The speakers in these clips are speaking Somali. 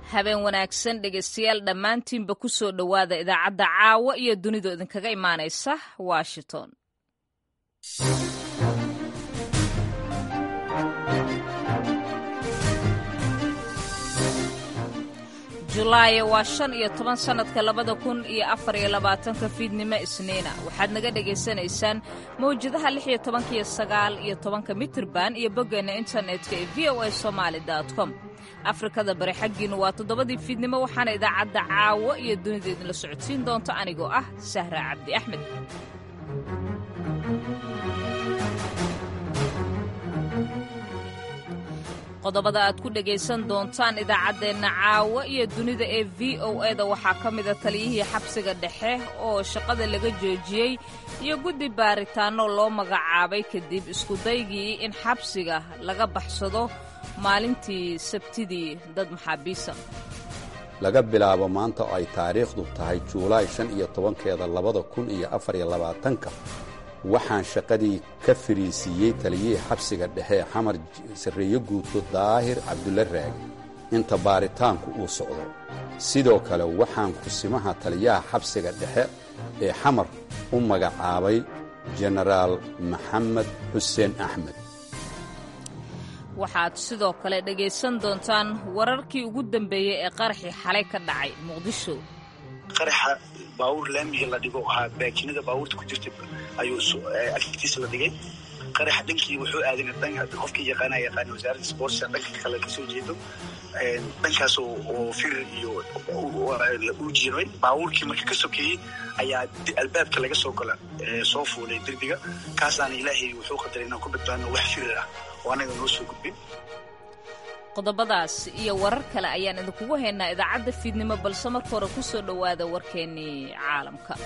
habeen wanaagsan dhegaystayaal dhammaantiinba ku soo dhowaada idaacadda caawa iyo dunidu idinkaga imaanaysa washington julaayo waa shan iyo toban sannadka labada kun iyo afar iyo labaatanka fiidnimo isniina waxaad naga dhegaysanaysaan mawjadaha lix iyo tobanka iyo sagaal iyo tobanka mitirban iyo boggeenna internetka ee v o a somaali com afrikada bari xaggiinnu waa toddobadii fiidnimo waxaana idaacadda caawo iyo dunida idinla socodsiin doonta anigoo ah sahra cabdi axmed qodobada aad ku dhegaysan doontaan idaacaddeenna caawa iyo dunida ee v o eda waxaa ka mida taliyihii xabsiga dhexe oo shaqada laga joojiyey iyo guddi baaritaanno loo magacaabay kadib iskudaygii in xabsiga laga baxsado maalintii sabtidii dad maxaabiisa laga bilaabo maanta oo ay taariikhdu tahay juulaay shan iyo tobankeeda labada kun iyo afar iyo labaatanka waxaan shaqadii ka fariisiiyey taliyihii xabsiga dhexe ee xamar sarreeye guuto daahir cabdulla raagi inta baaritaanku uu socdo sidoo kale waxaan kusimaha taliyaha xabsiga dhexe ee xamar u magacaabay jenaraal maxamed xuseen axmed waxaad sidoo kale dhegaysan doontaan wararkii ugu dambeeyey ee qaraxii xalay ka dhacay muqdisho qaraxa baawur laamiga la dhigo ahaa baakinada baawurta ku jirta ayuu agtiisa la dhigay qaraxa dhankii wuxuu aadan dhanka qofkii yaqaana yaqaana wasaaradda sportsa dhanka kale kasoo jeedo dhankaas oo firir iyo u jiray baawurkii marka ka sokeeyey ayaa albaabka laga soo gala soo fuulay derbiga kaasaana ilaahay wuxuu qadaray inaan ku badbaadno wax firir ah oo anaga noo soo gudbin qodobadaas iyo warar kale ayaan idinkugu haynaa idaacadda fiidnimo balse marka hore ku soo dhowaada warkeennii caalamka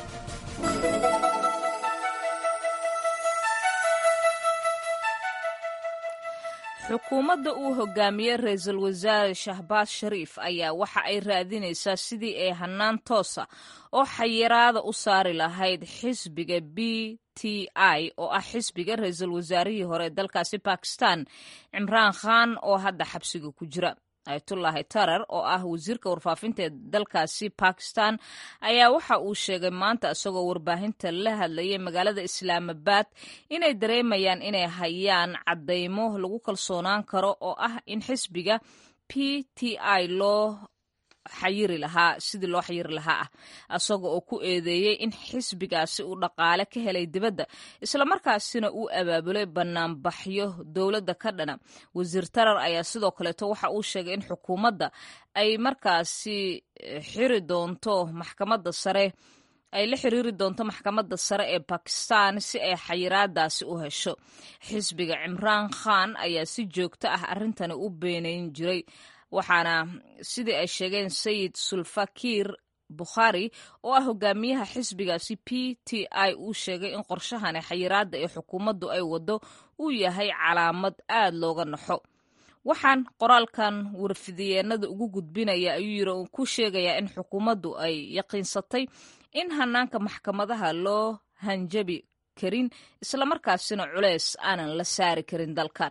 xukuumadda uu hogaamiyey ra-iisul wasaare shahbaaz shariif ayaa waxa ay raadinaysaa sidii ay hannaan toosa oo xayiraada u saari lahayd xisbiga b t i oo ah xisbiga ra-iisul wasaarihii hore dalkaasi bakistan cimraan khan oo hadda xabsiga ku jira ayatullaahi tarar oo ah wasiirka warfaafinta ee dalkaasi bakistan ayaa waxa uu sheegay maanta isagoo warbaahinta la hadlayay magaalada islaamabad inay dareemayaan inay hayaan caddaymo lagu kalsoonaan karo oo ah in xisbiga p t i loo xayiri lahaa sidii loo xayiri lahaa ah isaga oo ku eedeeyey in xisbigaasi uu dhaqaale ka helay dibadda islamarkaasina uu abaabulay banaanbaxyo dowladda ka dhana wasiir tarar ayaa sidoo kaleeto waxa uu sheegay in xukuumadda ay markaasi xiri doonto maxkamadda sare ay la xiriiri doonto maxkamadda sare ee bakistan si ay xayiraadaasi u hesho xisbiga cimraan khan ayaa si joogto ah arrintani u beenayn jiray waxaana sidii ay sheegeen sayid sulfakir bukhaari oo ah hogaamiyaha xisbigaasi p t i uu sheegay in qorshahani xayiraadda ee xukuumaddu ay waddo uu yahay calaamad aad looga naxo waxaan qoraalkan warfidiyeenada ugu gudbinaya ayuu yiri uu ku sheegayaa in xukuumaddu ay yaqiinsatay in hanaanka maxkamadaha loo hanjabi karin islamarkaasina culeys aanan la saari karin dalkan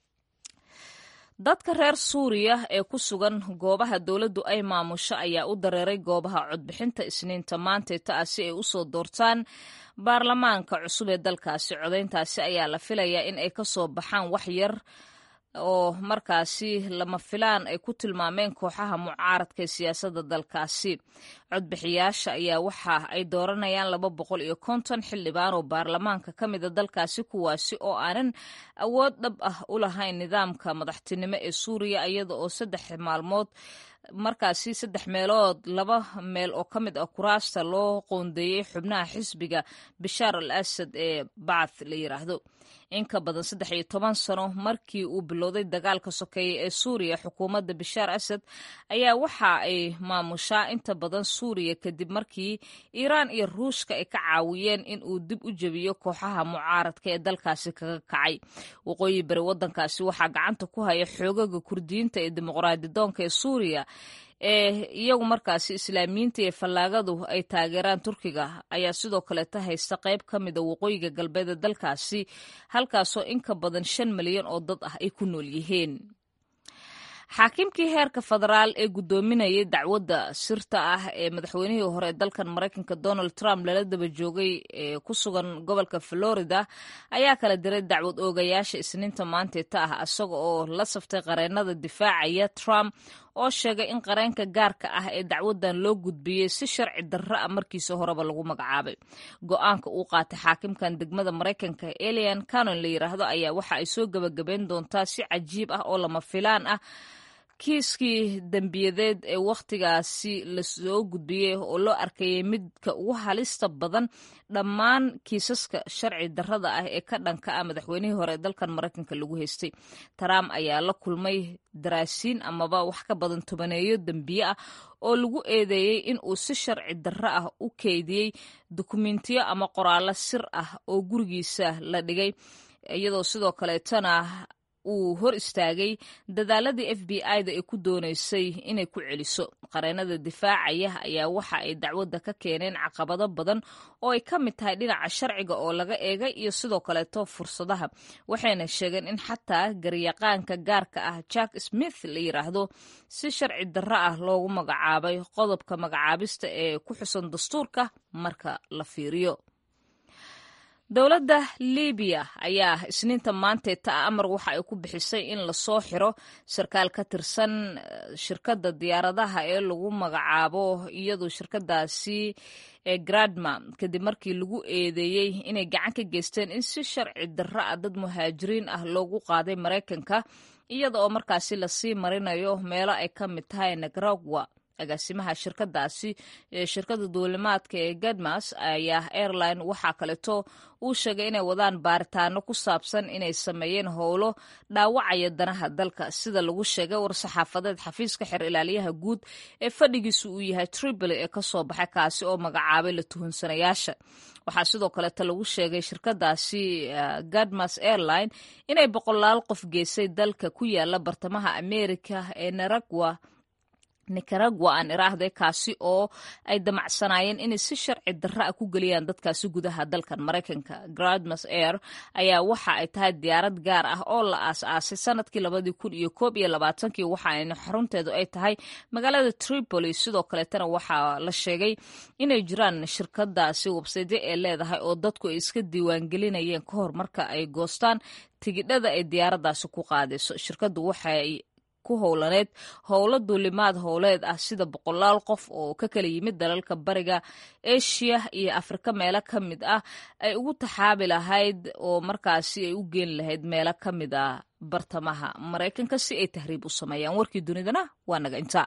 dadka reer suuriya ee ku sugan goobaha dowladdu ay maamusho ayaa u dareeray goobaha codbixinta isniinta maanteeta ah si ay u soo doortaan baarlamaanka cusub ee dalkaasi codayntaasi ayaa la filayaa in ay ka soo baxaan wax yar oo markaasi lama filaan ay ku tilmaameen kooxaha mucaaradka ee siyaasadda dalkaasi codbixiyaasha ayaa waxa ay dooranayaan laba boqol iyo konton xildhibaan oo baarlamaanka ka mida dalkaasi kuwaasi oo aanan awood dhab ah u lahayn nidaamka madaxtinimo ee suuriya iyada oo saddex maalmood markaasi saddex meelood laba meel oo ka mid ah kuraasta loo qoondeeyey xubnaha xisbiga bishaar al asad ee bacth la yiraahdo in ka badan saddex iyo toban sano markii uu bilowday dagaalka sokeeye ee suuriya xukuumadda bishaar asad ayaa waxa ay maamushaa inta badan suuriya kadib markii iiraan iyo ruushka ay ka caawiyeen in uu dib u jebiyo kooxaha mucaaradka ee dalkaasi kaga kacay waqooyi bari waddankaasi waxaa gacanta ku haya xoogaga kurdiyiinta ee dimuqraadidoonka ee suuriya ee iyagu markaasi islaamiyiinta iyo fallaagadu ay taageeraan turkiga ayaa sidoo kaleeta haysta qayb ka mida waqooyiga galbeed ee dalkaasi halkaasoo in ka badan shan milyan oo dad ah ay ku nool yihiin xaakimkii heerka federaal ee guddoominayay dacwadda sirta ah ee madaxweynihii hore ee dalkan maraykanka donald trump lala daba joogay ee ku sugan gobolka florida ayaa kala diray dacwad oogayaasha isniinta maanteeta ah isaga oo la saftay qareennada difaacaya trump oo sheegay in qareenka gaarka ah ee dacwadan loo gudbiyey si sharci darro ah markiisa horeba lagu magacaabay go-aanka uu qaatay xaakimkan degmada maraykanka elian canon la yiraahdo ayaa waxa ay soo gebagabeyn doontaa si cajiib ah oo lama filaan ah kiiskii dembiyadeed ee wakhtigaasi lasoo gudbiyey oo loo arkayay midka ugu halista badan dhammaan kiisaska sharci darrada ah ee ka dhanka ah madaxweynihii hore ee dalkan maraykanka lagu haystay trump ayaa la kulmay daraasiin amaba wax ka badan tobaneeyo dembiye ah oo lagu eedeeyey in uu si sharci darro ah u keydiyey dukumentiyo ama qoraallo sir ah oo gurigiisa la dhigay iyadoo sidoo kaleetana uu hor istaagay dadaaladii f b i-da ee ku doonaysay inay ku celiso qareennada difaacaya ayaa waxa ay dacwadda ka keeneen caqabado badan oo ay ka mid tahay dhinaca sharciga oo laga eegay iyo sidoo kaleeto fursadaha waxayna sheegeen in xataa garyaqaanka gaarka ah jack smith la yiraahdo si sharci darro ah loogu magacaabay qodobka magacaabista ee ku xusan dastuurka marka la fiiriyo dowladda libiya ayaa isniinta maanteeta amar waxa ay ku bixisay in lasoo xiro sarkaal ka tirsan shirkadda diyaaradaha ee lagu magacaabo iyadoo shirkadaasi ee gradma kadib markii lagu eedeeyey inay gacan ka geysteen in si sharci darro ah dad muhaajiriin ah loogu qaaday maraykanka iyada oo markaasi lasii marinayo meelo ay ka mid tahay nicaragua agaasimaha shirkadaasi shirkadda duulimaadka ee gadmas ayaa airline waxaa kaleeto uu sheegay inay wadaan baaritaano ku saabsan inay sameeyeen howlo dhaawacaya danaha dalka sida lagu sheegay war-saxaafadeed xafiiska xer ilaaliyaha guud ee fadhigiisu uu yahay tripoli ee kasoo baxay kaasi oo magacaabay la tuhunsanayaasha waxaa sidoo kaleeto lagu sheegay shirkadaasi gadmas airline inay boqolaal qof geysay dalka ku yaala bartamaha america ee naragwa nicaragua aan iraahday kaasi oo ay damacsanaayeen inay si sharci darra ah ku geliyaan dadkaasi gudaha dalkan maraykanka gradmas air ayaa waxa ay tahay diyaarad gaar ah oo la aas-aasay sanadkii labadii kun iyo koob iyo labaatankii waxaana xarunteedu ay tahay magaalada tripoli sidoo kaleetana waxaa la sheegay inay jiraan shirkadaasi websaydyo ee leedahay oo dadku ay iska diiwaangelinayeen ka hor marka ay goostaan tigidhada ay diyaaradaasi ku qaadayso shirkaddu waxay ku howlaneed howlo duulimaad howleed ah sida boqolaal qof oo ka kala yimid dalalka bariga eshiya iyo afrika meelo ka mid ah ay ugu taxaabi lahayd oo markaasi ay u geeni lahayd meelo ka mid ah bartamaha maraykanka si ay tahriib u sameeyaan warkii dunidana waa naga intaa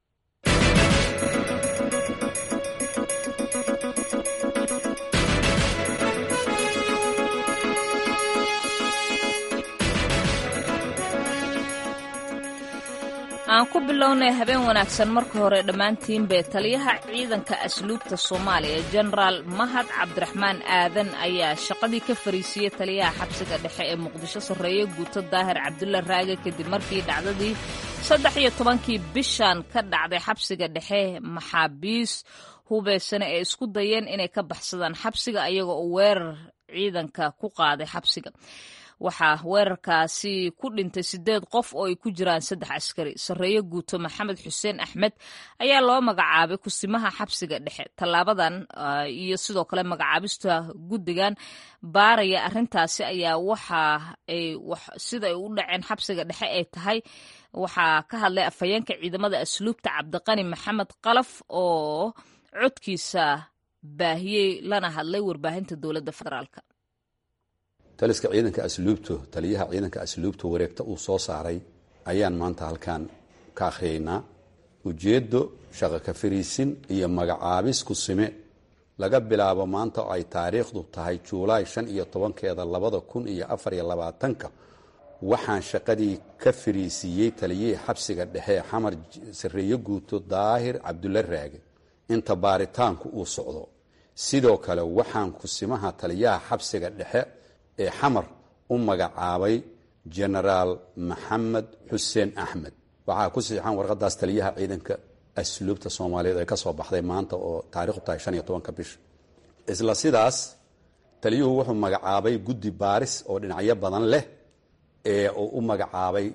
aan ku bilownay habeen wanaagsan marka hore dhammaantiinbe taliyaha ciidanka asluubta soomaaliya jenaraal mahad cabdiraxmaan aadan ayaa shaqadii ka fariisiyey taliyaha xabsiga dhexe ee muqdisho sarreeye guuto daahir cabdulla raage kadib markii dhacdadii saddex iyo tobankii bishan ka dhacday xabsiga dhexe maxaabiis hubeysane ee isku dayeen inay ka baxsadaan xabsiga ayaga oo weerar ciidanka ku qaaday xabsiga waxaa weerarkaasi ku dhintay sideed qof oo ay ku jiraan saddex askari sarreeye guuto maxamed xuseen axmed ayaa loo magacaabay kusimaha xabsiga dhexe tallaabadan iyo sidoo kale magacaabista guddigan baaraya arrintaasi ayaa waxa ay sida ay u dhaceen xabsiga dhexe ay tahay waxaa ka hadlay afhayeenka ciidamada asluubta cabdiqani maxamed qalaf oo codkiisa baahiyey lana hadlay warbaahinta dowladda federaalk taliska ciidanka asluubto taliyaha ciidanka asluubto wareegta uu soo saaray ayaan maanta halkan ka akhriyaynaa ujeeddo shaqo ka fariisin iyo magacaabis ku sime laga bilaabo maanta oo ay taariikhdu tahay juulaay shan iyo tobankeeda labada kun iyo afar iyo labaatanka waxaan shaqadii ka fariisiiyey taliyihii xabsiga dhexe xamar sarreeye guuto daahir cabdulla raage inta baaritaanku uu socdo sidoo kale waxaan kusimaha taliyaha xabsiga dhexe ee xamar u magacaabay jenaraal maxamed xuseen axmed waxaa ku siixan warqadaas taliyaha ciidanka asluubta soomaaliyeed ee ka soo baxday maanta oo taarikhdu tahay shan iyo tobanka bisha isla sidaas taliyuhu wuxuu magacaabay guddi baaris oo dhinacyo badan leh ee uu u magacaabay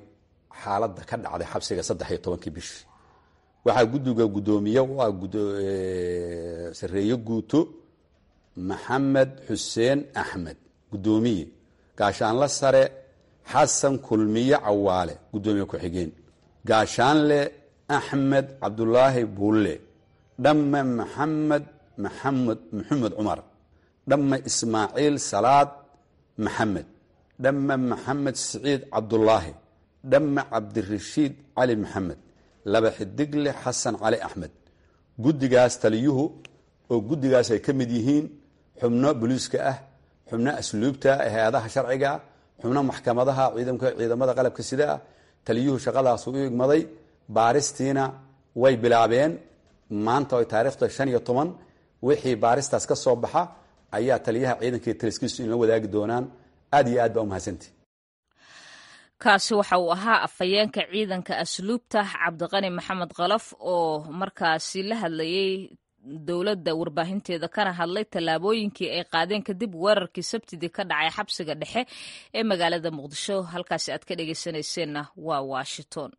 xaaladda ka dhacday xabsiga saddex iyo tobankii bishii waxaa guddiga guddoomiye u ah sareeye guuto maxamed xuseen axmed guddoomiye gaashaanle sare xasan kulmiye cawaale guddoomiye ku-xigeen gaashaanle axmed cabdulaahi buulle dhamme maxamed maxamed maxamed cumar dhamme ismaaciil salaad maxamed dhamme maxamed siciid cabdulaahi dhamme cabdirashiid cali maxamed laba xidigle xasan cali axmed guddigaas taliyuhu oo guddigaas ay ka mid yihiin xubno boliiska ah xubno asluubta hay-adaha sharciga xubno maxkamadaha ciidamada qalabka sida ah taliyuhu shaqadaasu u igmaday baaristiina way bilaabeen maanta ay taariikhda shan iyo toban wixii baaristaas ka soo baxa ayaa taliyaha ciidanka taliskiisu inla wadaagi doonaan aad iyo aad baa umahadsantii kaasi waxa uu ahaa afhayeenka ciidanka asluubta cabdiqani maxamed kalaf oo markaasi la hadlayay dowladda warbaahinteeda kana hadlay tallaabooyinkii ay qaadeen kadib weerarkii sabtidii ka dhacay xabsiga dhexe ee magaalada muqdisho halkaasi aad ka dhegeysanayseena waa washington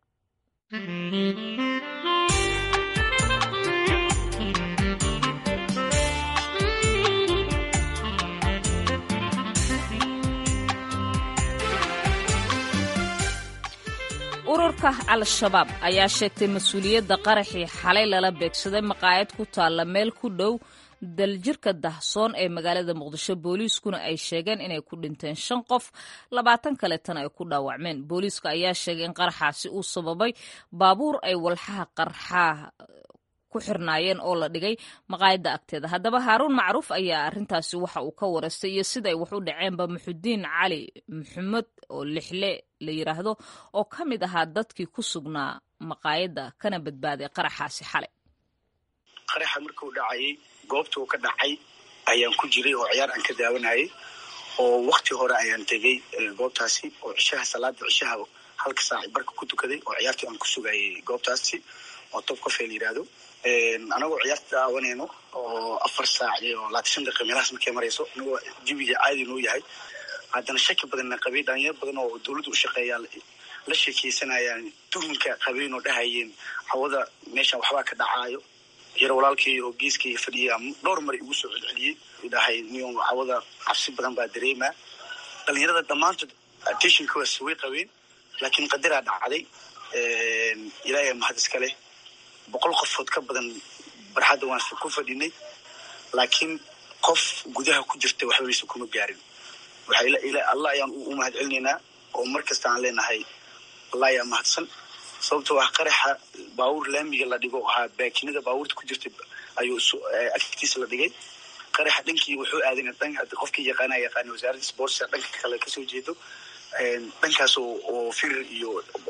ururka al-shabaab ayaa sheegtay mas-uuliyadda qaraxii xalay lala beegsaday maqaayad ku taalla meel ku dhow daljirka dahsoon ee magaalada muqdisho booliiskuna ay sheegeen inay ku dhinteen shan qof labaatan kaleetana ay ku dhaawacmeen booliiska ayaa sheegay in qaraxaasi uu sababay baabuur ay walxaha qarxaa ku xirnaayeen oo la dhigay maqaayadda agteeda haddaba haaruun macruuf ayaa arrintaasi waxa uu ka waraystay iyo sida ay wax u dhaceenba muxudiin cali maxamed oo lixle la yidhaahdo oo ka mid ahaa dadkii ku sugnaa maqaayadda kana badbaaday qaraxaasi xalay qaraxa markuu dhacayay goobtuu ka dhacay ayaan ku jiray oo ciyaar aan ka daawanayay oo wakti hore ayaan tegey goobtaasi oo cishaha salaada cishaha halka saaci barka ku tukaday oo ciyaartii aan ku sugayay goobtaasi oo top cofe la yidhaahdo anagoo ciyaarta daawanayno oo afar saac iyo labaatan shan daqiiqa meelahaas markay marayso anagoo jawiga caadi noo yahay haddana shaki badanna qabay dhalinyaro badan oo dowladda u shaqeeyaa la sheekeysanayaan tuhunka qabeen oo dhahayeen hawada meeshan waxbaa ka dhacaayo yar walaalkii oo geeskayga fadhiya dhowr mar igu soo celceliyey dhahay niyo hawada cabsi badan baa dareemaa dhalinyarada dhammaantood attentionkaas way qabeen laakiin qadaraa dhacday ilaahay mahad iska leh boqol qofood ka badan barxadda waan ku fadhinay laakiin qof gudaha ku jirta waxbabaysa kuma gaarin allah ayaan u mahad celinaynaa oo mar kasta aan leenahay allah ayaa mahadsan sababtoo ah qaraxa baabuur laamiga la dhigo ahaa baakinada baabuurta ku jirta ayuu agtiisa la dhigay qaraxa dhankii wuxuu aadan qofkii yaqaana yaqaana wasaaradda sportsa dhanka kale kasoo jeedo dhankaas oo firir iyo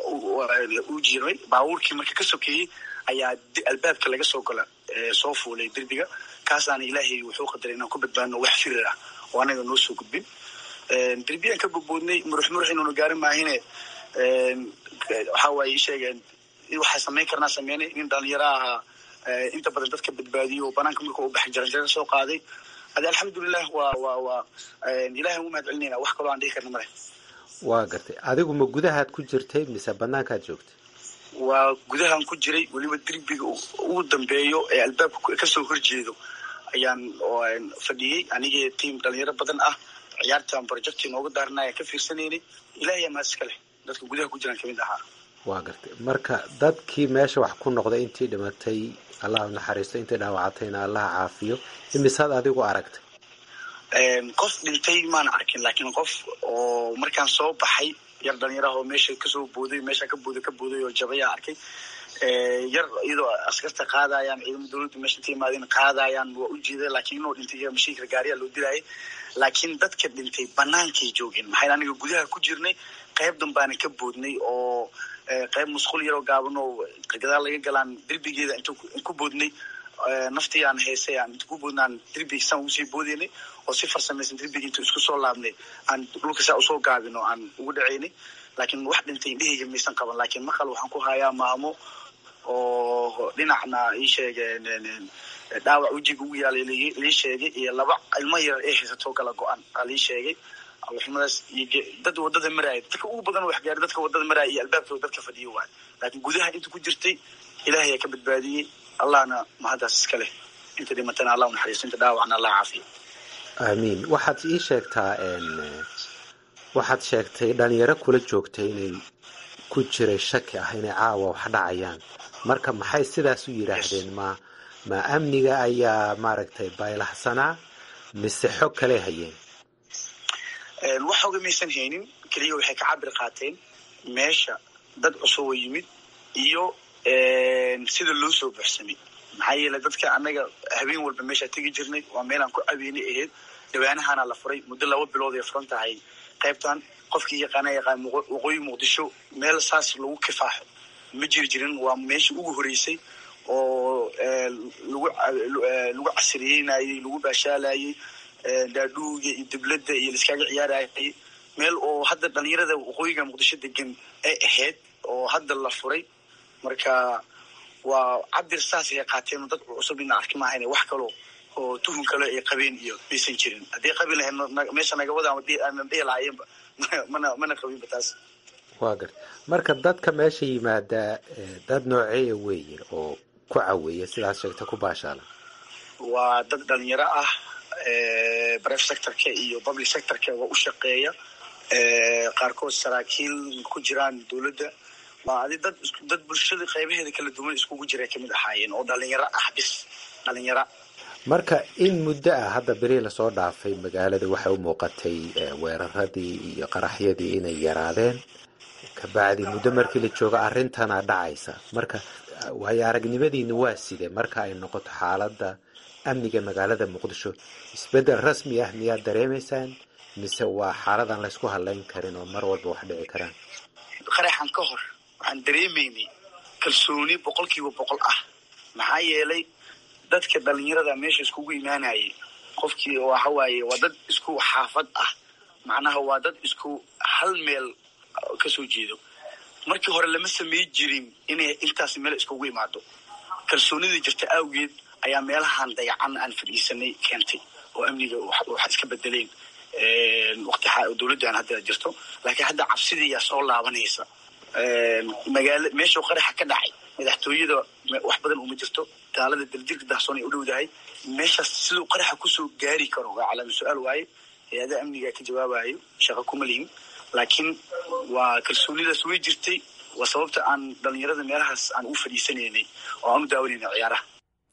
u jiray baabuurkii marka ka sokeeyey ayaa albaabka laga soo gola soo fuulay derbiga kaasaana ilaahay wuxuu qadaray inaan ku badbaadno wax firir ah oo anaga noo soo gudbin derbiyaan ka gudboodnay murux murux inuuna gaarin maahine waxa waaye sheegeen waxaa samayn karnaa sameynay nin dhalinyaro ahaa inta badan dadka badbaadiyo oo banaanka marka u baxay jaranjaro soo qaaday ade alxamdulilah waa waa waa ilahay ugu mahad celinayna wax kaloo aan dhihi karna male waa gartay adigu ma gudahaad ku jirtay mise banaankaad joogtay waa gudahaan ku jiray weliba derbiga ugu dambeeyo ee albaabka kasoo horjeedo ayaan fadhiyey anigii tiam dhalinyaro badan ah ciyaartan projecti nooga daarna ayaan ka fiirsanaynay ilahay amaad iska leh dadka gudaha ku jiraan kamid ahaa waa gartay marka dadkii meesha wax ku noqday intii dhimatay allah naxariisto intii dhaawacatayna allah caafiyo imisaad adigu aragtay qof dhintay maana arkin laakiin qof oo markaan soo baxay yar dhalinyaraha oo meesha kasoo booday meesha ka booday ka booday oo jabayaa arkay yar iyadoo askarta qaadayaan ciidamo dowladda meesha inta imaadeen qaadayaan waa u jeeda laakiin inuu dhintay mashiinka gaariya loo dilaayay laakiin dadka dhintay banaankay joogeen maxay aniga gudaha ku jirnay qayb danbaana ka boodnay oo qayb musqul yaroo gaaban oo gadaal laga galaan derbigeeda inta ku boodnay naftii aan heysay aan inta ku boodna aan derbiga saan ugusii boodeynay oo si farsamaysan derbiga inta isku soo laabnay aan dhulka saa usoo gaabin oo aan ugu dhaceynay laakiin wax dhintay indhahayga maysan qaban laakiin maqal waxaan ku hayaa maamo oo dhinacna ii sheegeen dhaawac wejiga ugu yaalay lii sheegay iyo laba ilmo yar ee haysatoo kala go-an aa lii sheegay alxumadaas iyo dad wadada maraaya dadka ugu badan wax gaari dadka wadada maraaya iyo albaabkooda dadka fadhiya waay laakiin gudaha inta ku jirtay ilahay ayaa ka badbaadiyey allahna mahaddaas iska leh inta dhimatana allah unaxariisto inta dhaawacna allah caafiyo aamiin waxaad ii sheegtaa waxaad sheegtay dhalinyaro kula joogtay inay ku jiray shaki ah inay caawa wax dhacayaan marka maxay sidaas u yidhaahdeen ma ma amniga ayaa maaragtay baylahsanaa mise xog kale hayeen wax oga maysan haynin keliya waxay ka cabir qaateen meesha dad cusub oo yimid iyo sida loo soo buxsamay maxaa yeele dadka annaga habeen walba meeshaa tegi jirnay waa meelaan ku cabeynay ahayd dhawaanahaana la furay muddo laba bilood ay furan tahay qaybtan qofkii yaqaana yaqaan waqooyi muqdisho meel saas lagu kifaaxo ma jiri jirin waa meeshii ugu horeysay oo lagu lagu casriyeynayey lagu baashaalayey daadhuuga iyo dibladda iyo laiskaaga ciyaarayay meel oo hadda dhalinyarada waqooyiga muqdisho degan ay ahayd oo hadda la furay marka waa cabir saas ay qaateen dad cusub ina arki maahayn wax kaloo oo tuhun kale ay qabeen iyo maysan jirin haddii qabi lahayd meesha nagawada ama dhihi lahaayeenba mana mana qabinba taas waa gar marka dadka meesha yimaada dad nooceeya weeye oo ku caweeya sidaas sheegta ku baashaala waa dad dhalinyaro ah brif sectorka iyo public sectorka waa u shaqeeya qaarkood saraakiil ku jiraan dowladda waa adi dad dad bulshada qaybaheeda kala duwan iskugu jira kamid ahaayeen oo dhalinyaro ah bis dhalinyaro marka in muddo ah hadda beri lasoo dhaafay magaalada waxay u muuqatay weeraradii iyo qaraxyadii inay yaraadeen kabacdi muddo markii la joogo arrintana dhacaysa marka waayo aragnimadiina waa sidee marka ay noqoto xaaladda amniga magaalada muqdisho isbeddel rasmi ah miyaad dareemaysaan mise waa xaaladan laysku hadlayn karin oo mar walba wax dhici karaan qaraxan ka hor waxaan dareemaynay kalsooni boqol kiiba boqol ah maxaa yeelay dadka dhalinyarada meesha iskugu imaanayay qofkii waxa waaye waa dad isku xaafad ah macnaha waa dad isku hal meel kasoo jeedo markii hore lama samey jirin inay intaas meel iskugu imaado kalsoonidii jirta awgeed ayaa meelahan dayacan aan fadhiisanay keentay oo amniga wax iska bedeleen waqti dowladdan hadda jirto laakiin hadda cabsidii ayaa soo laabanaysa magaala meeshuu qaraxa ka dhacay madaxtooyada wax badan uma jirto taalada daljirka dahsoon ay u dhowdahay meeshaas siduu qaraxa kusoo gaari karo waa calaama su-aal waaye hay-ada amniga ka jawaabayo shaqo kuma lihin laakiin waa kalsoonidaas way jirtay waa sababta aan dhalinyarada meelahaas aan u fadhiisanaynay oo aan u daawanayna ciyaaraha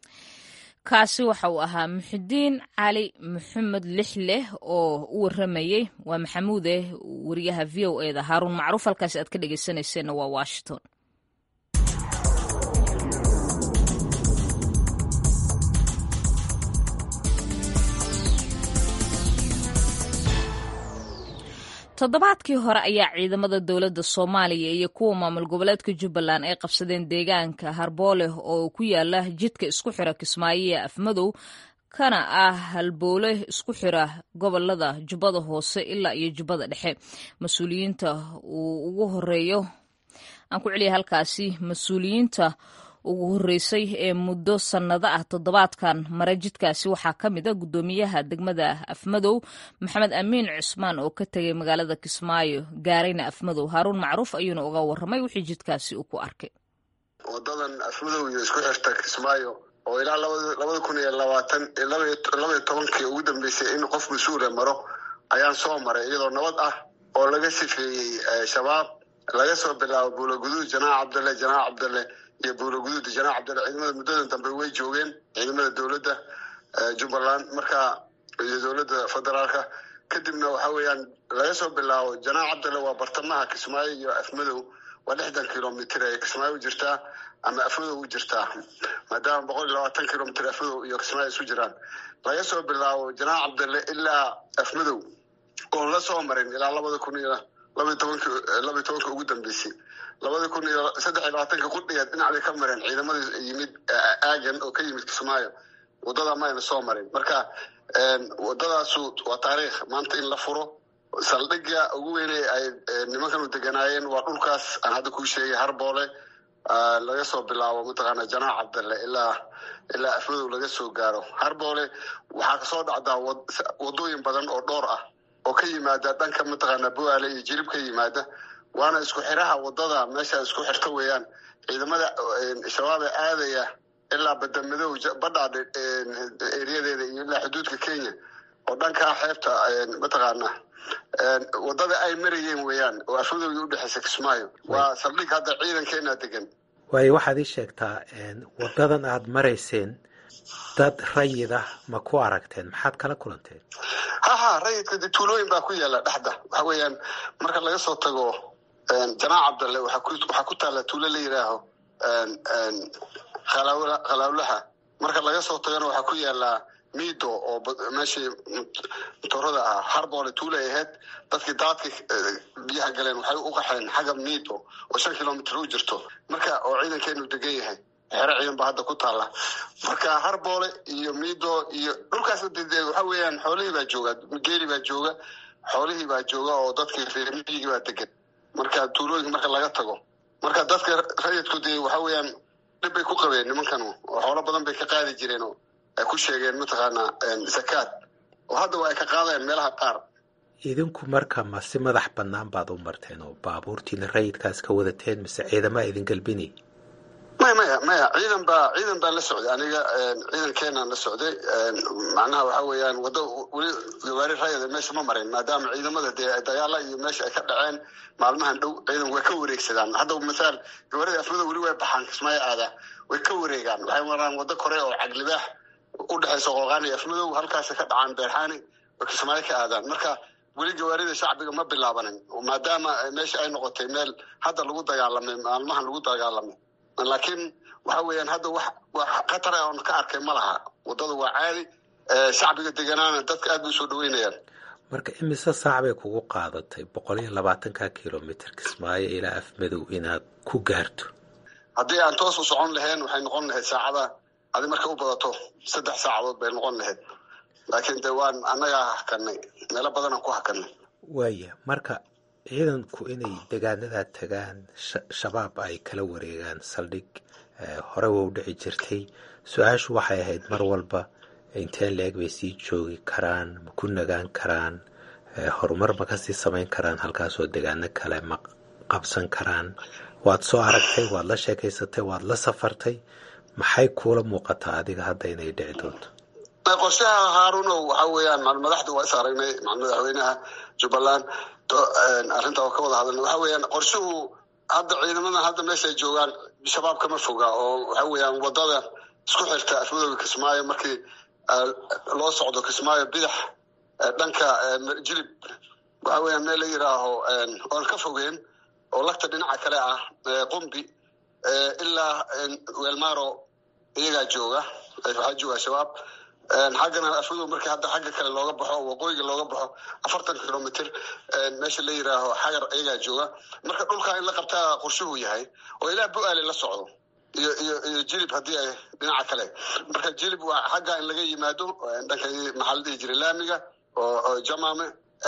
kaasi waxa uu ahaa muxidiin cali maxamed lixleh oo u waramayey waa maxamuude wariyaha v o e da haaruun macruuf halkaasi aad ka dhegeysanayseena waa washington toddobaadkii hore ayaa ciidamada dowladda soomaaliya iyo kuwa maamul goboleedka jubbaland ay qabsadeen deegaanka harbooleh oo ku yaala jidka isku xira kismaayo ee afmadow kana ah halboole isku xira gobolada jubbada hoose ilaa iyo jubbada dhexe mas-uuliyiinta uu ugu horeeyo aan ku celiya halkaasi mas-uuliyiinta ugu horreysay ee muddo sannado ah toddobaadkan mare jidkaasi waxaa ka mid a guddoomiyaha degmada afmadow maxamed amiin cusmaan oo ka tegay magaalada kismaayo gaarayna afmadow haaruun macruuf ayuuna uga warramay wixii jidkaasi uu ku arkay wadadan afmadow iyo isku xirta kismaayo oo ilaa labada kun iyo labaatan labaiyo tobankii ugu dambeysay in qof mas-uula maro ayaan soo maray iyadoo nabad ah oo laga sifeeyey shabaab laga soo bilaabo buulaguduud janaac cabdalle janaac cabdalle iyo buulaguduud janaac cabdalle ciidamada muddadan dambe way joogeen ciidamada dowladda jubbaland marka iyo dowladda federaalka kadibna waxa weeyaan laga soo bilaabo janaac cabdalle waa bartamaha kismaayo iyo afmadow waa lixdan kilomitr ee kismaayo u jirtaa ama afmadow u jirtaa maadaama boqol iyo labaatan kilomitr afmadow iyo kismaayo isu jiraan laga soo bilaabo janaac cabdalle ilaa afmadow oon la soo marin ilaa labada kun iyo labaiy tobanki labaiy tobanka ugu dambeysay labada kun iyo saddex iyo labaatanka qudhigeed dhinacday ka mareen ciidamada yimid aagan oo ka yimid kismaayo wadada mayna soo marin marka wadadaasu waa taariikh maanta in la furo saldhigga ugu weyne ay nimankanu deganaayeen waa dhulkaas aan hadda kuu sheegay harboole laga soo bilaabo mataqaana janaac cabdalle ilaa ilaa afmadow laga soo gaaro harboole waxaa kasoo dhacdaa wadooyin badan oo dhowr ah oo ka yimaada dhanka mataqaana buaale iyo jirib ka yimaada waana isku xiraha wadada meesha isku xirta weeyaan ciidamada shabaab ee aadaya ilaa badamadow badhaadhe eriyadeeda iyo ilaa xuduudka kenya oo dhankaa xeebta mataqaana wadada ay marayeen weeyaan oo afmadowda udhexeysa kismaayo waa saldhig hadda ciidankeena degan waayo waxaad ii sheegtaa wadadan aad marayseen dad rayid ah ma ku aragteen maxaad kala kulanteen ha ha rayidka de tuulooyin baa ku yaala dhexda waxa weeyaan marka laga soo tago janaac cabdalle waxaa ku taalla tuulo la yidhaaho khalaawlaha marka laga soo tagana waxaa ku yaallaa mido oo meeshii motorada ah harboole tuulay ahayd dadkii daadka biyaha galeen waxay u qaxeen xagga mido oo shan kilomitr u jirto marka oo ciidankeenu degan yahay xero ciidan baa hadda ku taalla marka harboole iyo mido iyo dhulkaas waxa weeyaan xoolihii baa jooga geeli baa jooga xoolihii baa jooga oo dadkii reermiyigii baa degan marka tuulooyinka marka laga tago marka dadka rayidku dee waxa weeyaan dhib bay ku qabeen nimankan oo xoolo badan bay ka qaadi jireen oo ay ku sheegeen mataqaanaa zakaad oo hadda waa ay ka qaadayaan meelaha qaar idinku marka ma si madax bannaan baad u marteen oo baabuurtiina rayidkaas ka wadateen mise ciidamaa idin galbinay maya maya maya ciidan baa ciidan baa la socday aniga ciidankeenaan la socday macnaha waxa weeyaan waddo weli gawaari rayada meesha ma marin maadaama ciidamada dee dagaala iyo meesha ay ka dhaceen maalmahan dhow ciidan way ka wareegsadaan hadda masaal gawaarida afmada weli way baxaan kismaayo aada way ka wareegaan waxay maraan waddo kore oo caglibaax u dhexaysa qooqaan iyo afmadow halkaasay ka dhacaan beerxaani oo kismaayo ka aadaan marka weli gawaarida shacbiga ma bilaabanin maadaama meesha ay noqotay meel hadda lagu dagaalamay maalmahan lagu dagaalamay laakiin waxa weeyaan hadda wax wax khatar ah oon ka arkay ma laha waddada waa caadi shacbiga deganaana dadka aad bay usoo dhaweynayaan marka imise saac bay kugu qaadatay boqol iyo labaatanka kilomitr kismaayo ilaa afmadow inaad ku gaarto haddii aan toos u socon lahayn waxay noqon lahayd saacada adi marka u badato saddex saacadood bay noqon lahayd laakiin de waan annagaa hakanay meelo badanaan ku hakanay waaya marka ciidanku inay degaanadaa tagaan shabaab ay kala wareegaan saldhig hore waa u dhici jirtay su-aashu waxay ahayd mar walba inteen la-eg bay sii joogi karaan ma ku nagaan karaan horumar ma kasii samayn karaan halkaasoo degaano kale ma qabsan karaan waad soo aragtay waad la sheekaysatay waad la safartay maxay kuula muuqataa adiga hadda inay dhici doonto qorshaha haarunow waxa weeyaan madaxda waa is aragnay madaxweynaha jubbaland arrinta oo ka wada hadalna waxa weeyaan qorshuhu hadda ciidamadan hadda meeshaay joogaan shabaab kama foga oo waxa weeyaan wadada isku xirta afmadowga kismaayo markii loo socdo kismaayo bidax dhanka jilib waxa weeyaan meel la yidhaaho oon ka fogeen oo lagta dhinaca kale ah qumbi ilaa weelmaro iyagaa jooga waxaa jooga shabaab xaggana afmadow markii hadda xagga kale looga baxo waqooyiga looga baxo afartan kilomitr meesha la yidhaaho xagar iyagaa jooga marka dhulkaa in la qabtaa qorshuhu yahay oo ilaa bu-aale la socdo iyo iyo iyo jilib haddii ay dhinaca kale marka jilib waa xagga in laga yimaado dhanka maxaa la dhihi jiray laamiga oo jamaame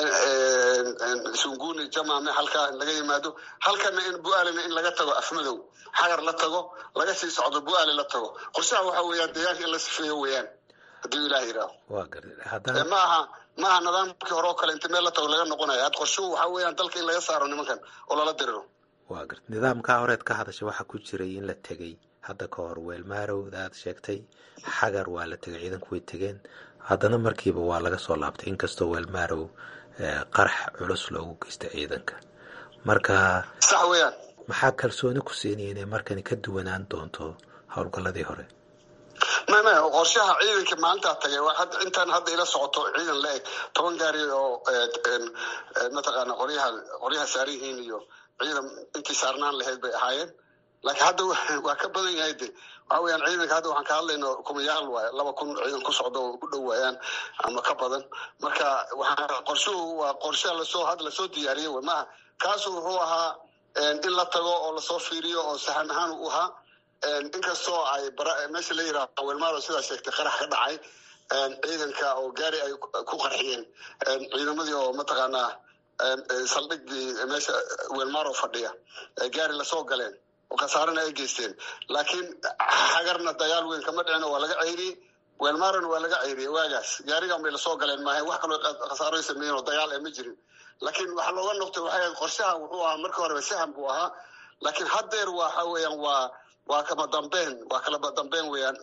sunguni jamaame halkaa in laga yimaado halkana in bu-aalena in laga tago afmadow xagar la tago laga sii socdo bu-aale la tago qorshaha waxa weeyaan deegaanka in la sifeeyo weeyaan haddii ilaah yidhaaho waa gartay haddana ma aha ma aha nidaamkii hore oo kale inta meel la tago laga noqonaya had qorshuhu waxa weeyaan dalka in laga saaro nimankan oo lala diriro waa garta nidaamkaa horeed ka hadashay waxaa ku jiray in la tegey hadda ka hor weelmaarowda aad sheegtay xagar waa la tegay ciidanku way tegeen haddana markiiba waa laga soo laabtay inkastoo weelmaarow qarax culus loogu geystay ciidanka marka sax weeyaan maxaa kalsooni ku siinaya inay markani ka duwanaan doonto howlgalladii hore may may qorshaha ciidanka maalintaa tagay waa hadda intaan hadda ila socoto ciidan la eg toban gaari oo mataqaana qoryaha qoryaha saaran yihiin iyo ciidan intii saarnaan lahayd bay ahaayeen laakiin hadda waa ka badan yahay de waxa weeyaan ciidanka hadda waxaan ka hadlayno kumayaal waay laba kun ciidan ku socdo oo ku dhow waayaan ama ka badan marka waxaa qorshuhu waa qorshe lasoo had lasoo diyaariyey way maaha kaasu wuxuu ahaa in la tago oo lasoo fiiriyo oo saxan ahaan u ahaa inkastoo ay meesha la yidhaaho welmaaro sidaa sheegtay qarax ka dhacay ciidanka oo gaari ay ku qarxiyeen ciidamadii oo mataqaanaa saldhigii meesha welmaaro fadhiya gaari lasoo galeen oo khasaarana ay geysteen laakiin xagarna dagaal weyn kama dhicin waa laga ceyriyey weelmaran waa laga ceyriyey waagaas gaarigan bay lasoo galeen maahayn wax kaloo khasaaro sameeyeen oo dagaal ee ma jirin laakiin waxaa looga noqtay waxay ahayd qorshaha wuxuu ahaa markii horeba saham buu ahaa laakiin haddeer waxa weeyaan waa waa kama dambeen waa kalaba dambeen weeyaan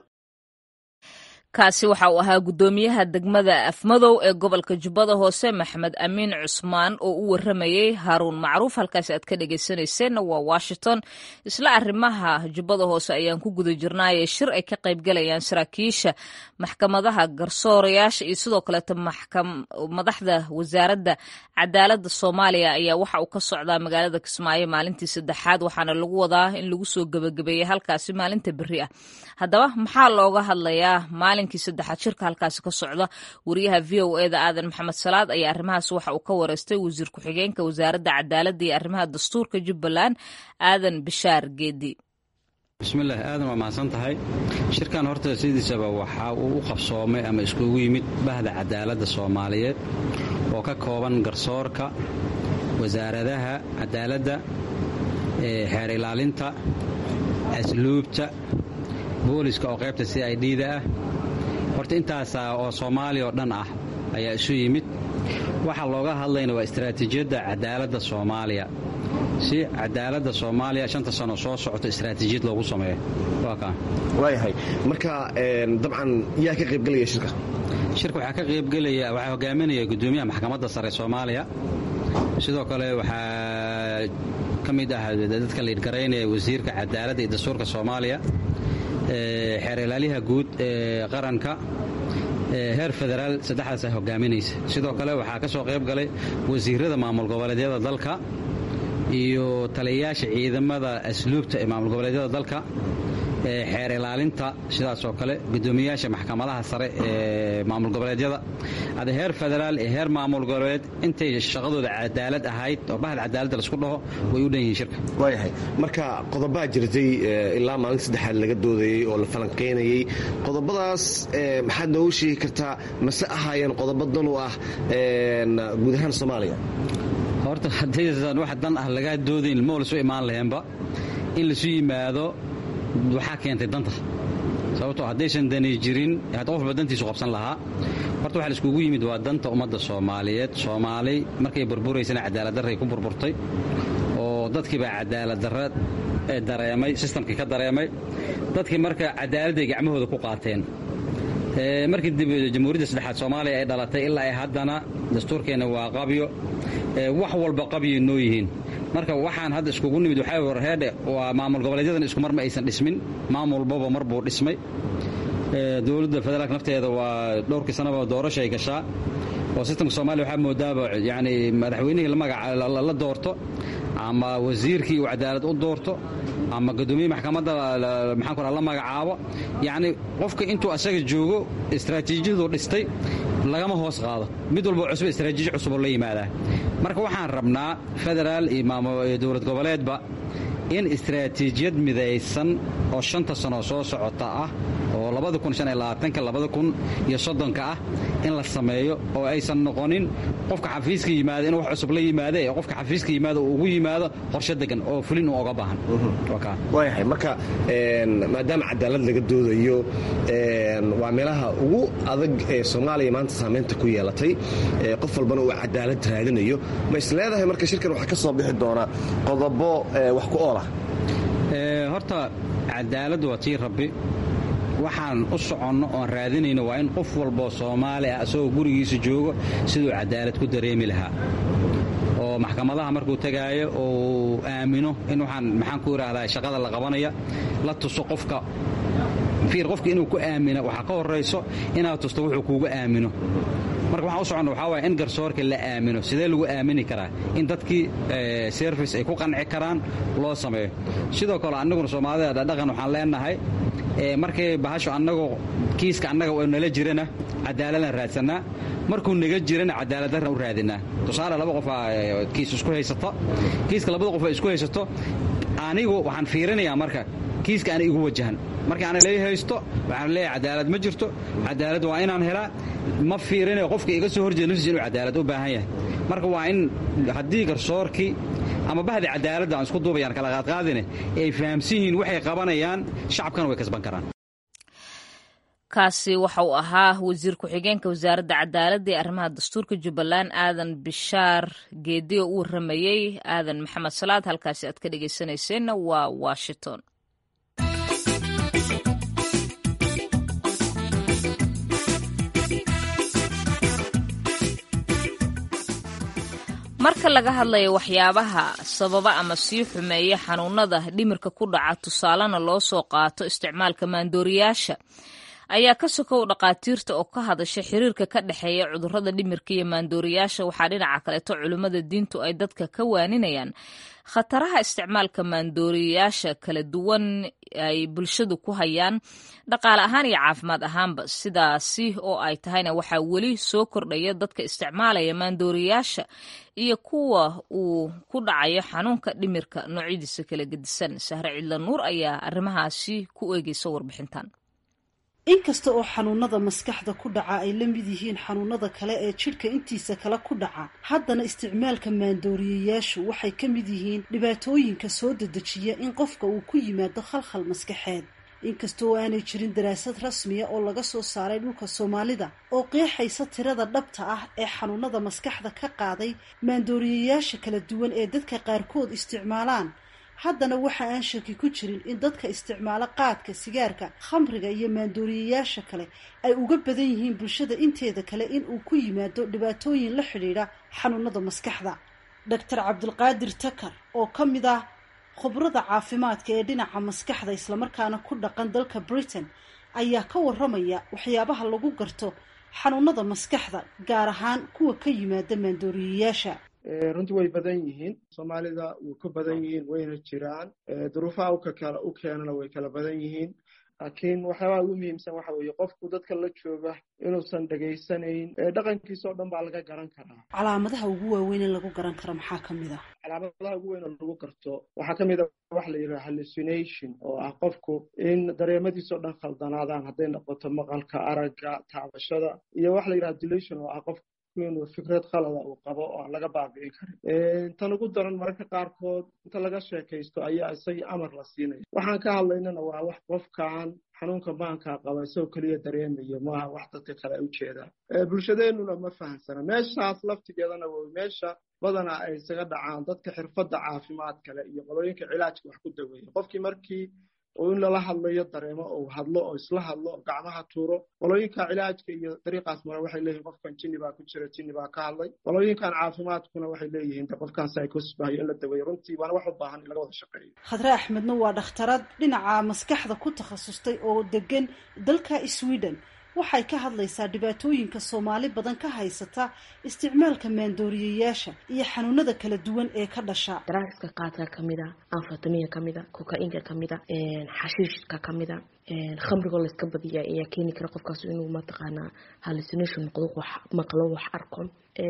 kaasi waxa uu ahaa guddoomiyaha degmada afmadow ee gobolka jubbada hoose maxmed amiin cusmaan oo u waramayey haaruun macruuf halkaasi aad ka dhegeysanayseena waa washington isla arrimaha jubbada hoose ayaan ku guda jirnaaye shir ay ka qaybgalayaan saraakiisha maxkamadaha garsoorayaasha iyo sidoo kaleeto madaxda wasaaradda cadaaladda soomaaliya ayaa waxa uu ka socdaa magaalada kismaayo maalintii saddexaad waxaana lagu wadaa in lagu soo gebagabeeyey halkaasi maalinta beri ah haddaba maxaa looga hadlayaa maalinkii saddexaad shirka halkaasi ka socda wariyaha v o eda aadan maxamed salaad ayaa arrimahaas waxa uu ka wareystay wasiir ku-xigeenka wasaaradda cadaaladda iyo arrimaha dastuurka jubbaland aadan bishaar geedi bismillaah aadan waa mahadsan tahay shirkan horta sidiisaba waxa uu u qabsoomay ama iskugu yimid bahda cadaaladda soomaaliyeed oo ka kooban garsoorka wasaaradaha cadaaladda xeer ilaalinta asluubta booliska oo qaybta c i d da ah horta intaasa oo soomaaliya oo dhan ah ayaa isu yimid waxa looga hadlayna waa istaraatiijiyadda cadaaladda soomaaliya si cadaaladda soomaaliya shanta sano soo socoto istaraatiijiyad loogu sameeyo waayahay marka dabcan yaa ka qaybgelaya shirka shirka waxaa ka qaybgelaya waxaa hogaaminaya guddoomiyaha maxkamadda sare soomaaliya sidoo kale waxaa ka mid ah dadka liidhgaraynaya wasiirka cadaaladda iyo dastuurka soomaaliya xeer ilaalyaha guud ee qaranka heer federaal saddexdaasa hogaaminaysa sidoo kale waxaa ka soo qayb galay wasiirada maamul goboleedyada dalka iyo taliyayaasha ciidamada asluubta ee maamul goboleedyada dalka xeer ilaalinta sidaasoo kale gudoomiyayaasha maxkamadaha sare ee maamul goboleedyada ada heer federaal ee heer maamul goboleed intay shaqadooda cadaalad ahayd oo bahal cadaaladda laisku dhaho way u dhan yihiin shirka waayahay marka qodobaa jirtay ilaa maalinta saddexaad laga doodayey oo la falanqaynayey qodobadaas maxaad noogu sheegi kartaa mase ahaayeen qodobo dan u ah guud ahaan soomaaliya horta haddaysan wax dan ah lagaa doodayn ma lasu imaan laheenba in laisu yimaado waxaa keentay danta sababtoo haddaysan dani jirin qofba dantiisu qabsan lahaa horta waxa laiskugu yimid waa danta ummadda soomaaliyeed soomaali markay burburaysana cadaaladdarray ku burburtay oo dadkiibaa cadaaladdarra dareemay sistamkii ka dareemay dadkii marka cadaaladday gacmahooda ku qaateen markii dib jamhuuriyadda saddexaad soomaaliya ay dhalatay ilaa ay haddana dastuurkeenna waa qabyo wax walba qabyoy noo yihiin marka waxaan hadda iskugu nimid waxaa warheedhe waa maamul goboleedyadan iskumar ma aysan dhismin maamul walbaba mar buu dhismay dowladda federaalk nafteeda waa dhowrkii sanaba doorashay gashaa oo sistamka soomaaliya waxaa moodaaba yani madaxweynihii la doorto ama wasiirkii uu cadaalad u doorto ama guddoomiye maxkamadda maxaan ku la magacaabo yacni qofka intuu asaga joogo istaraatiijiyadu dhistay lagama hoos qaado mid walba cusub istaraatiiji cusuboo la yimaadaa marka waxaan rabnaa federaal iyo dowlad goboleedba in istaraatiijiyad midaysan oo shanta sano soo socota ah oo ka ah in la sameeyo oo aysan noqonin qofka xafiiska yimaada in wax cusub la yimaada ee qofka xafiiska yimaada uu ugu yimaado qorshe degan oo fulin uu oga baahan waayahay marka maadaama cadaalad laga doodayo waa meelaha ugu adag ee soomaaliya maanta saamaynta ku yeelatay qof walbana uu cadaalad raadinayo ma is leedahay marka shirkan waxaa ka soo bixi doonaa qodobo wax ku oolah horta cadaaladdu waa tii rabbi waxaan u soconno oon raadinayno waa in qof walboo soomaali ah isagoo gurigiisa joogo siduu cadaalad ku dareemi lahaa oo maxkamadaha markuu tegaayo uu aamino in waxaan maxaan ku idhaahdaa shaqada la qabanaya la tuso qofka fiir qofka inuu ku aamina waxaa ka horrayso inaad tusto wuxuu kuugu aamino marka waxaan u soconna waxaa waaya in garsoorka la aamino sidee lagu aamini karaa in dadkii service ay ku qanci karaan loo sameeyo sidoo kale annaguna soomaalida dhaqan waxaan leenahay markay bahasho annagoo kiiska annaga oo nala jirana cadaaladaan raadsannaa markuu naga jirana cadaaladdarran u raadinaa tusaale laba qofaa kiis isku haysata kiiska labada qof ay isku haysato anigu waxaan fiirinayaa marka kiiska ana igu wajahan markii ana lay haysto waxaan leeyahay cadaalad ma jirto cadaalad waa inaan helaa ma fiirinayo qofka iga soo horjeeda naftiisa inuu cadaalad u baahan yahay marka waa in haddii garsoorkii ama bahdi cadaaladda aan isku duubayaan kala qaadqaadine ay fahamsan yihiin waxay qabanayaan shacabkana way kasban karaan kaasi waxa uu ahaa wasiir ku-xigeenka wasaaradda cadaaladda ee arrimaha dastuurka jubbaland aadan bishaar geedi oo u waramayey aadan maxamed salaad halkaasi aad ka dhegeysanayseena waa washington marka laga hadlayo waxyaabaha sababa ama sii xumeeya xanuunada dhimirka ku dhaca tusaalena loo soo qaato isticmaalka maandooriyaasha ayaa ka sokow dhaqaatiirta oo ka hadasha xiriirka ka dhexeeya cudurrada dhimirka iyo maandooriyaasha waxaa dhinaca kaleeto culimmada diintu ay dadka ka waaninayaan khataraha isticmaalka maandooriyaasha kala duwan ay bulshadu ku hayaan dhaqaale ahaan iyo caafimaad ahaanba sidaasi oo ay tahayna waxaa weli soo kordhaya dadka isticmaalaya maandooriyaasha iyo kuwa uu ku dhacayo xanuunka dhimirka noocyadiisa kala gedisan sahre cidla nuur ayaa arrimahaasi ku eegeysa warbixintan inkasta oo xanuunada maskaxda ku dhaca ay la mid yihiin xanuunada kale ee jidhka intiisa kale ku dhaca haddana isticmaalka maandooriyayaashu waxay ka mid yihiin dhibaatooyinka soo dedejiya in qofka uu ku yimaado khalkhal maskaxeed inkasta oo aanay jirin daraasad rasmiya oo laga soo saaray dhulka soomaalida oo qeexaysa tirada dhabta ah ee xanuunada maskaxda ka qaaday maandooriyayaasha kala duwan ee dadka qaarkood isticmaalaan haddana waxa aan shaki ku jirin in dadka isticmaalo qaadka sigaarka khamriga iyo maandooriyayaasha kale ay uga badan yihiin bulshada inteeda kale in uu ku yimaado dhibaatooyin la xidhiidha xanuunada maskaxda doctor cabdulqaadir takar oo ka mid ah khubrada caafimaadka ee dhinaca maskaxda islamarkaana ku dhaqan dalka britain ayaa ka waramaya waxyaabaha lagu garto xanuunada maskaxda gaar ahaan kuwa ka yimaada maandooriyayaasha runtii way badan yihiin soomaalida way ku badan yihiin wayna jiraan duruufaha ukakala u keenana way kala badan yihiin laakiin waxyaabaha ugu muhiimsan waxa weeye qofku dadka la jooga inuusan dhegaysanayn dhaqankiisa oo dhan baa laga garan karaa calaamadaha ugu waaweyn ee lagu garan karo maxaa ka mid ah calaamadaha ugu weyn oo lagu garto waxaa ka mid a waxa la yidhaha hallucination oo ah qofku in dareemadiisa oo dhan khaldanaadaan hadday noqoto maqalka aragga taabashada iyo waxa la yidhaha dilation oo ah qofku inuu fikrad khalada uu qabo oo aan laga baabi'in karin tan ugu daran mararka qaarkood inta laga sheekaysto ayaa isagii amar la siinaya waxaan ka hadlaynana waa wax qofkaan xanuunka maankaa qaba isagoo keliya dareemayo maaha wax dadka kale ay ujeedaan bulshadeenuna ma fahamsana meeshaas laftigeedana way meesha badanaa ay isaga dhacaan dadka xirfadda caafimaad kale iyo qolooyinka cilaajka wax ku daweeya qofkii markii oo in lala hadlayo dareemo oo hadlo oo isla hadlo oo gacmaha tuuro qolooyinka cilaajka iyo dariiqaas mare waxay leeyihin qofkan jinni baa ku jira jinni baa ka hadlay qolooyinkan caafimaadkuna waxay leeyihiin de qofkan psychosis bahayo in la daweeyo runtii waana wax u baahan in laga wada shaqeeyo khadre axmedna waa dhakhtarad dhinaca maskaxda ku takhasustay oo degan dalka sweden waxay ka hadlaysaa dhibaatooyinka soomaali badan ka haysata isticmaalka maandooriyayaasha iyo xanuunada kala duwan ee ka dhasha daraaska qaadka kamida anfatamiya kamida kokainka kamida xashiishka kamida khamrigoo layska badiya ayaa keeni kara qofkaas inuu mataqaanaa hallucination noqdo wax maqlo wax arko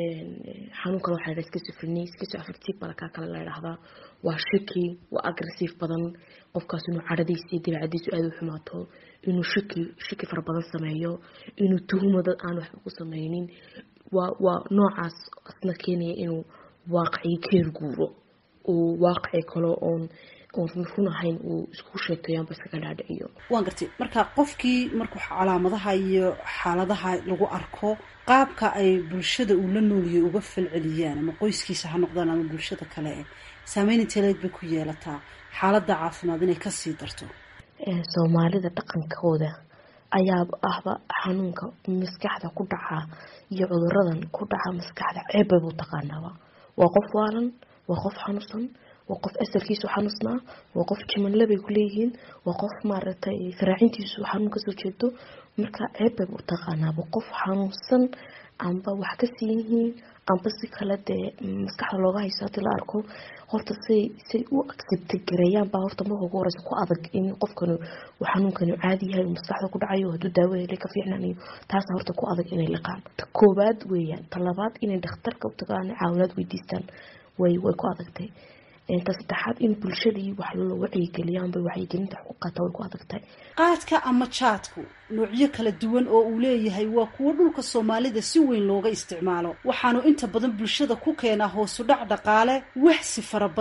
xanuun kale waxaa schizophrenia schizoaffective balkaa kale la idhahdaa waa shaki waa aggressive badan qofkaas inuu cadhadiisa iyo dabeecadiisu aada u xumaato inuu shaki shaki fara badan sameeyo inuu tuhuma dad aan waxba ku sameynin waa waa noocaas asna keenaya inuu waaqicii ka herguuro uu waaqici kale oon oon run ahayn uu isku sheegtayo amba iskaga dhaadhiciyo waan gartay marka qofkii markuu calaamadaha iyo xaaladaha lagu arko qaabka ay bulshada uu la nooliyay uga falceliyaan ama qoyskiisa ha noqdaan ama bulshada kale saameyn inteeleed bay ku yeelataa xaaladda caafimaad inay kasii darto soomaalida dhaqankooda ayaa ahba xanuunka maskaxda ku dhaca iyo cuduradan ku dhaca maskaxda ceebbay buu taqaanaaba waa qof waalan waa qof xanuunsan waa qof asalkiisu xanuusnaa waa qof jimanle bay kuleeyihiin waa qof maaragtay faraacintiisu xanuun kasoo jeedo marka ceebbay buu taqaanaaba qof xanuunsan amba wax ka siin yihiin amba si kale dee maskaxda looga hayso hadii la arko horta say say u accepta gareeyaan baa horta marka ugu horeysa ku adag in qofkani uu xanuunkani caadi yahay uu maskaxda ku dhacayo hadduu daawo helay ka fiicnanayo taasa horta ku adag inay liqaan ta koobaad weeyaan ta labaad inay dhakhtarka u tagaan caawinaad weydiistaan way way ku adagtay ta saddexaad in bulshadii wax loo wacyigeliyaanba wacyigelinta wax ku qaata way ku adagtahay qaadka ama jaadku noocyo kala duwan oo uu leeyahay waa kuwo dhulka soomaalida si weyn looga isticmaalo waxaanu inta badan bulshada ku keenaa hoosu dhac dhaqaale waxsi fara badan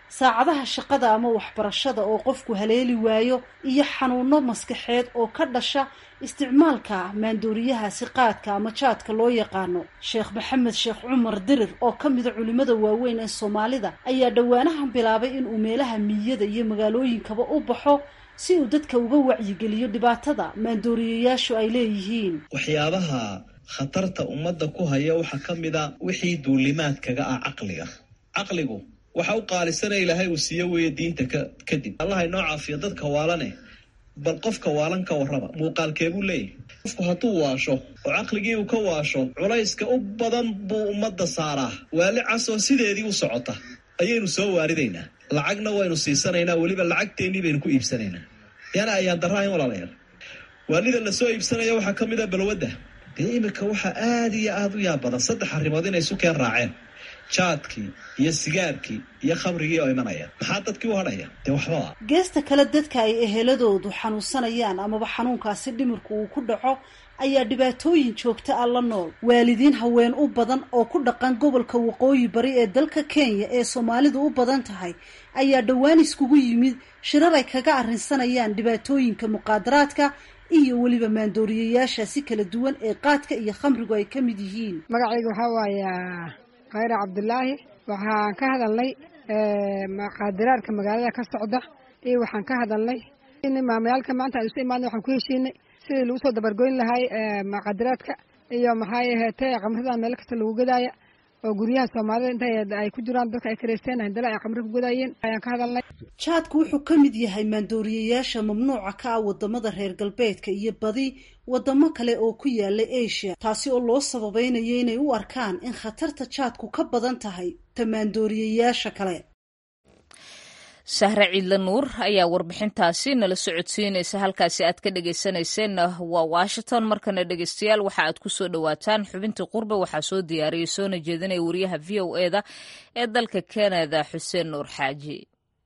saacadaha shaqada ama waxbarashada oo qofku haleeli waayo iyo xanuuno maskaxeed oo ka dhasha isticmaalka maandooriyahaasi qaadka ama jaadka loo yaqaano sheekh maxamed sheekh cumar dirir oo ka mida culimada waaweyn ee soomaalida ayaa dhowaanahan bilaabay inuu meelaha miyada iyo magaalooyinkaba u baxo si uu dadka uga wacyigeliyo dhibaatada maandooriyayaashu ay leeyihiin waxyaabaha khatarta ummadda ku haya waxaa ka mid a wixii duulimaadkaga ah caqliga caqligu waxa u qaalisana ilaahay uu siiyo weeye diinta kadib allah inoo caafiyo dadka waalane bal qofka waalan ka warraba muuqaalkeebuu leeyahy qofku hadduu waasho oo caqligii uu ka waasho culayska u badan buu ummadda saaraa waali casoo sideedii u socota ayaynu soo waaridaynaa lacagna waynu siisanaynaa weliba lacagteennii baynu ku iibsanaynaa yana ayaan daraahayn walaalayaal waalida lasoo iibsanaya waxaa ka mid a balwadda dee iminka waxaa aada iyo aada u yaab badan saddex arrimood inay isu keen raaceen jaadkii iyo sigaarkii iyo khamrigii oo imanaya maxaa dadkii u hadhaya dee waxbaba geesta kale dadka ay eheladoodu xanuunsanayaan amaba xanuunkaasi dhimirku uu ku dhaco ayaa dhibaatooyin joogta ah la nool waalidiin haween u badan oo ku dhaqan gobolka waqooyi bari ee dalka kenya ee soomaalidu u badan tahay ayaa dhowaan iskugu yimid shirar ay kaga arrinsanayaan dhibaatooyinka muqaadaraadka iyo weliba maandooriyayaasha si kala duwan ee qaadka iyo khamrigu ay ka mid yihiin magacayga waxaa waaya khayra cabdulaahi waxaan ka hadalnay muqaadaraadka magaalada ka socda iyo waxaan ka hadalnay maamayaalka maanta aan isu imaadna waxaan ku heshiinay sidii lagu soo dabargoyn lahay muqaadaraadka iyo maxay aheetee qamrada meel kasta lagu gadaaya oo guryaha soomaalida inta ay ku jiraan dadka ay karaysteen handala ay qamri ku gadaayeen ayaan ka hadalnay jaadku wuxuu ka mid yahay maandooriyayaasha mamnuuca ka ah wadamada reer galbeedka iyo badi wadamo kale oo ku yaala asia taasi oo loo sababeynaya inay u arkaan in khatarta jaadku ka badan tahay ta maandooriyayaasha kale sahre ciidla nuur ayaa warbixintaasi nala socodsiinaysa halkaasi aad ka dhegaysanayseena waa washington markana dhegaystayaal waxa aad ku soo dhowaataan xubintii qurbe waxaa soo diyaariyay soona jeedinaya wariyaha v o eda ee dalka kanada xuseen nuur xaaji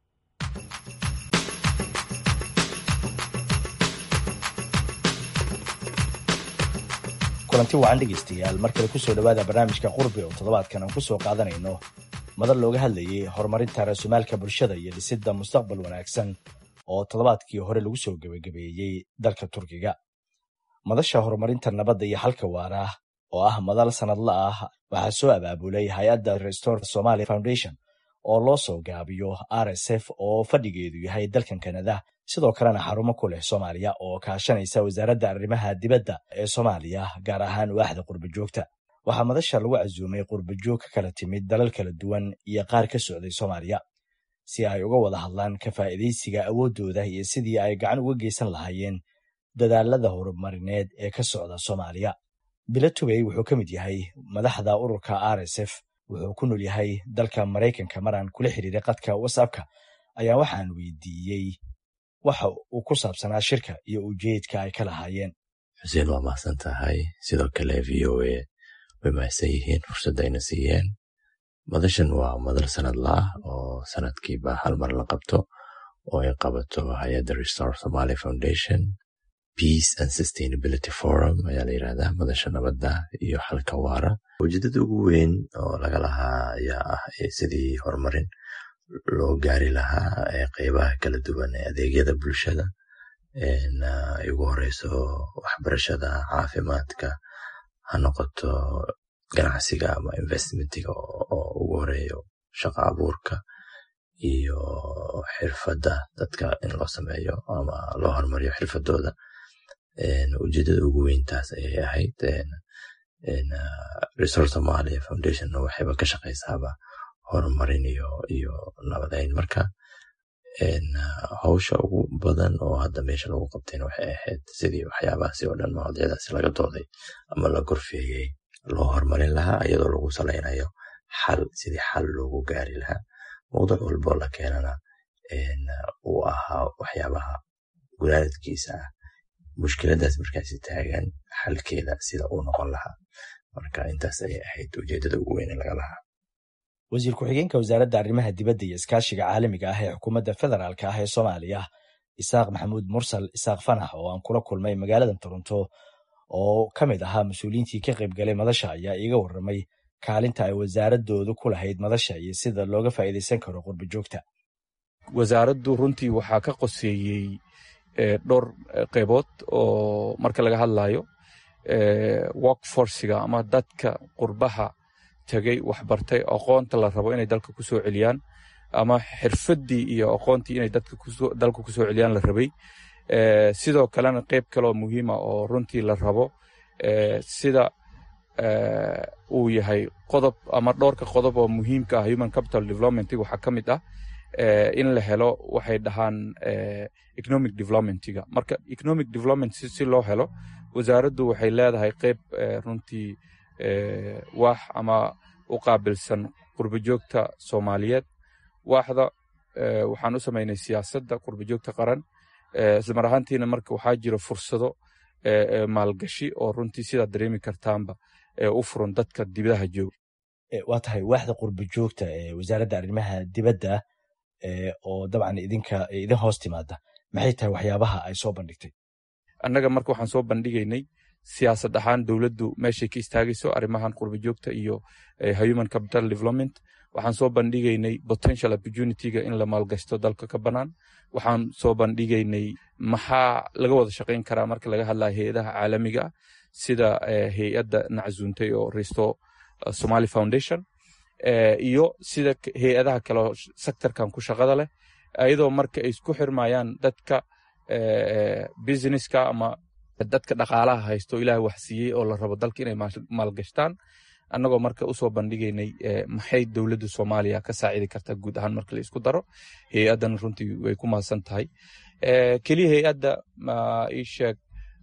kulanti wacan dhegaystayaal mar kale kusoo dhowaada barnaamijka qurbi oo toddobaadkan aan kusoo qaadanayno madal looga hadlayay horumarinta raasumaalka bulshada iyo dhisidda mustaqbal wanaagsan oo toddobaadkii hore lagu soo gebagabeeyey dalka turkiga madasha horumarinta nabadda iyo xalka waara oo ah madal sanadla ah waxaa soo abaabulay hay-adda restore somalia foundation oo loo soo gaabiyo r s f oo fadhigeedu yahay dalkan kanada sidoo kalena xarumo ku leh soomaaliya oo kaashanaysa wasaaradda arrimaha dibadda ee soomaaliya gaar ahaan waaxda qurbajoogta waxaa madasha lagu casuumay qurbajoog ka kala timid dalal kala duwan iyo qaar ka socday soomaaliya si ay uga wada hadlaan ka faa'iidaysiga awooddooda iyo sidii ay gacan uga geysan lahaayeen dadaalada horumarineed ee ka socda soomaaliya bilo tubey wuxuu ka mid yahay madaxda ururka r s f wuxuu ku nool yahay dalka maraykanka maraan kula xiriiray qadka whatsappka ayaa waxaan weydiiyey waxa uu ku saabsanaa shirka iyo ujeedka ay ka lahaayeen xuseen waa mahadsan tahay sidoo kale v o a way mahadsan yihiin fursadda ayna siiyeen madashan waa madal sanadla ah oo sanadkiiba hal mar la qabto oo ay qabato hay-adda restore somalia foundation peace and sustainability forum ayaa la yirahdaa madasha nabadda iyo xalka waara ujeedada ugu weyn oo laga lahaa ayaa ah sidii horumarin loo gaari lahaa qeybaha kala duwan ee adeegyada bulshada ay ugu horeyso waxbarashada caafimaadka ha noqoto ganacsiga ama investmentiga oo ugu horeeyo shaqo abuurka iyo xirfadda dadka in loo sameeyo ama loo horumariyo xirfadooda ujeedada ugu weyntaas ayay ahayd resor somalia foundation waxayba ka shaqaysaaba horumarin iyo nabadeyn marka hawsha ugu badan oo hadda meesha lagu qabtayna waxay ahayd sidii waxyaabahaasi oo dhan mawduucyadaasi laga dooday ama la gorfeeyey loo horumarin lahaa iyadoo lagu salaynayo xal sidii xal loogu gaari lahaa mawduuc walboo la keenana uu ahaa waxyaabaha gunaanadkiisa ah mushkiladaas markaasi taagan xalkeeda sida uu noqon lahaa marka intaas ayay ahayd ujeedada ugu weyn laga lahaa wasiir ku-xigeenka wasaaradda arrimaha dibadda iyo iskaashiga caalamiga ah ee xukuumadda federaalk ah ee soomaaliya isaaq maxamuud mursal isaaq fanax oo aan kula kulmay magaalada toronto oo ka mid ahaa mas-uuliyiintii ka qayb galay madasha ayaa iiga warramay kaalinta ay wasaaradoodu ku lahayd madasha iyo sida looga faa'iidaysan karo qurba joogta wasaaraddu runtii waxaa ka qoseeyey dhowr qeybood oo marka laga hadlayo workforciga ama dadka qurbaha tegay waxbartay aqoonta la rabo inay dalka ku soo celiyaan ama xirfaddii iyo aqoontii inay dalka ku soo celiyaan la rabay sidoo kalena qeyb kaleoo muhiima oo runtii la rabo sida uu yahay qodob ama dhowrka qodob oo muhiimka ah human capital development waxaa ka mid ah in la helo waxay dhahaan economic developmentiga marka economic development si loo helo wasaaraddu waxay leedahay qeyb runtii waax ama u qaabilsan qurbajoogta soomaaliyeed waaxda waxaan u samaynay siyaasadda qurbajoogta qaran islamar ahaantiina marka waxaa jira fursado maalgashi oo runtii sidaad dareemi kartaanba u furan dadka dibadaha jooga waa tahay waaxda qurba joogta ee wasaaradda arrimaha dibadda oo dabcan idinka idin hoos timaada maxay tahay waxyaabaha ay soo bandhigtay annaga marka waxaan soo bandhigaynay siyaasad ahaan dowladdu meeshay ka istaagayso arrimahan qurba joogta iyo human capital development waxaan soo bandhigaynay potential opportunityga in la maalgashto dalka ka bannaan waxaan soo bandhigaynay maxaa laga wada shaqayn karaa marka laga hadlaya hay-adaha caalamiga ah sida hay-adda naczuuntay oo risto somali foundation iyo sida hay-adaha kaleo sectorkan ku shaqada leh ayadoo marka ay isku xirmayaan dadka businesska ama dadka dhaqaalaha haysto ilaah wax siiyey oo la rabo dalka inay maalgashtaan annagoo marka usoo bandhigaynay maxay dowladda soomaaliya ka saacidi kartaa guud ahaan marka la isku daro hay-addan runtii way ku mahadsan tahay keliya hay-adda ii sheeg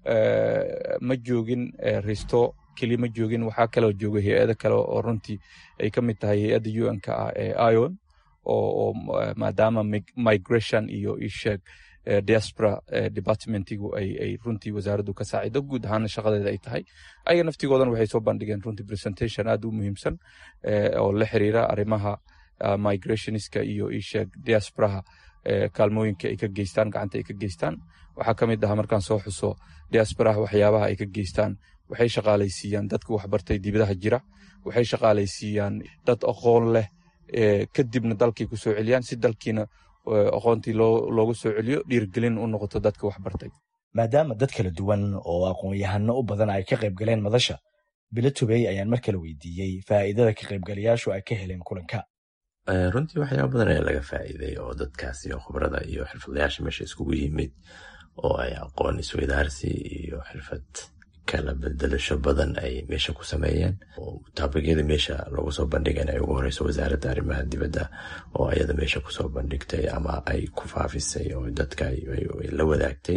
ma joogin risto keliya ma joogin waxaa kaloo jooga hay-ado kale oo runtii ay ka mid tahay hay-adda un-ka ah ee ion oo maadaama migration iyo ii sheeg diaspora departmentigu ay runtii wasaaraddu ka saacido guud ahaana shaqadeeda ay tahay ayaga naftigoodan waxay soo bandhigeen runtii presentation aad u muhiimsan oo la xiriira arrimaha migrationska iyo isheeg diasporaha kaalmooyinka ay ka geystaan gacanta ay ka geystaan waxaa ka mid aha markaan soo xuso diasporaha waxyaabaha ay ka geystaan waxay shaqaalaysiiyaan dadka waxbartay dibadaha jira waxay shaqaalaysiiyaan dad aqoon leh kadibna dalkay ku soo celiyaan si dalkiina aqoontii loogu soo celiyo dhiirgelin u noqoto dadka waxbartay maadaama dad kala duwan oo aqoon-yahano u badan ay ka qayb galeen madasha bilo tubey ayaan mar kale weydiiyey faa'iidada ka qaybgalayaashu ay ka heleen kulanka runtii waxyaaba badan ayaa laga faa'iiday oo dadkaas iyo khibrada iyo xirfadlayaasha meesha iskugu yimid oo ay aqoon isweydaarsi iyo xirfad kala bedelasho badan ay meesha ku sameeyeen taabigyada meesha lagu soo bandhigana ay ugu horeyso wasaaradda arrimaha dibadda oo ayada meesha kusoo bandhigtay ama ay ku faafisay oo dadka la wadaagtay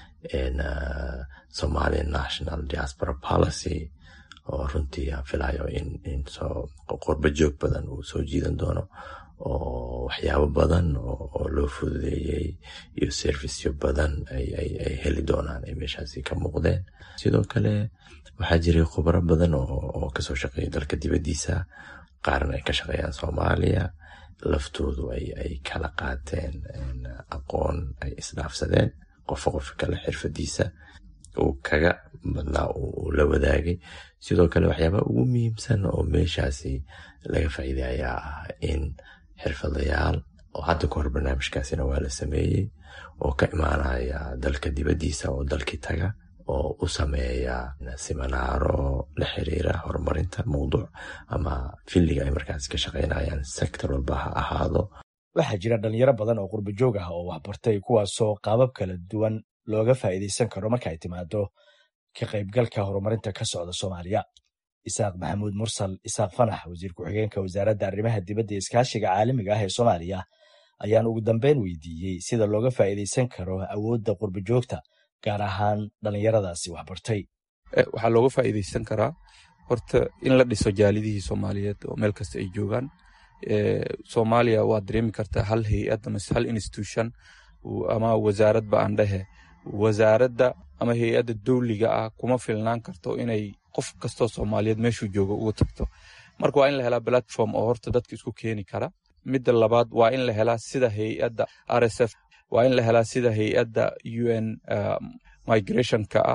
somali national diaspora policy oo runtii aan filayo in qurba joog badan uu soo jiidan doono oo waxyaabo badan oo loo fududeeyey iyo servisyo badan ay heli doonaan ay meeshaasi ka muuqdeen sidoo kale waxaa jiray khubro badan oo kasoo shaqeeya dalka dibaddiisa qaarna ay ka shaqeeyaan soomaaliya laftoodu ay kala qaateen aqoon ay isdhaafsadeen qofka qofka kale xirfadiisa uu kaga badnaa uu la wadaagay sidoo kale waxyaabaha ugu muhiimsan oo meeshaasi laga faa'iiday ayaa ah in xirfadayaal oo hadda ka hor barnaamijkaasina waa la sameeyey oo ka imaanaya dalka dibaddiisa oo dalkii taga oo u sameeya siminaaro la xiriira horumarinta mawduuc ama filliga ay markaas ka shaqaynayaan sector walba ha ahaado waxaa jira dhalinyaro badan oo qurba joog ah oo waxbartay kuwaasoo qaabab kala duwan looga faa'iidaysan karo marka ay timaado ka qaybgalka horumarinta ka socda soomaaliya isaaq maxamuud mursal isaaq fanax wasiir ku-xigeenka wasaaradda arrimaha dibadda ee iskaashiga caalamiga ah ee soomaaliya ayaan ugu dambeyn weydiiyey sida looga faa'iidaysan karo awoodda qurba joogta gaar ahaan dhallinyaradaasi waxbartay waxaa looga faa'iidaysan karaa horta in la dhiso jaalidihii soomaaliyeed oo meel kasta ay joogaan soomaaliya waad dareemi kartaa hal hay-ad amase hal institution ama wasaaradba aan dhehe wasaaradda ama hay-adda dowliga ah kuma filnaan karto inay qof kastoo soomaaliyeed meeshuu joogo ugu tagto marka waa in la helaa platform oo horta dadka isku keeni kara midda labaad waa in la helaa sida hay-adda r s f waa in la helaa sida hay-adda u n migrationka ah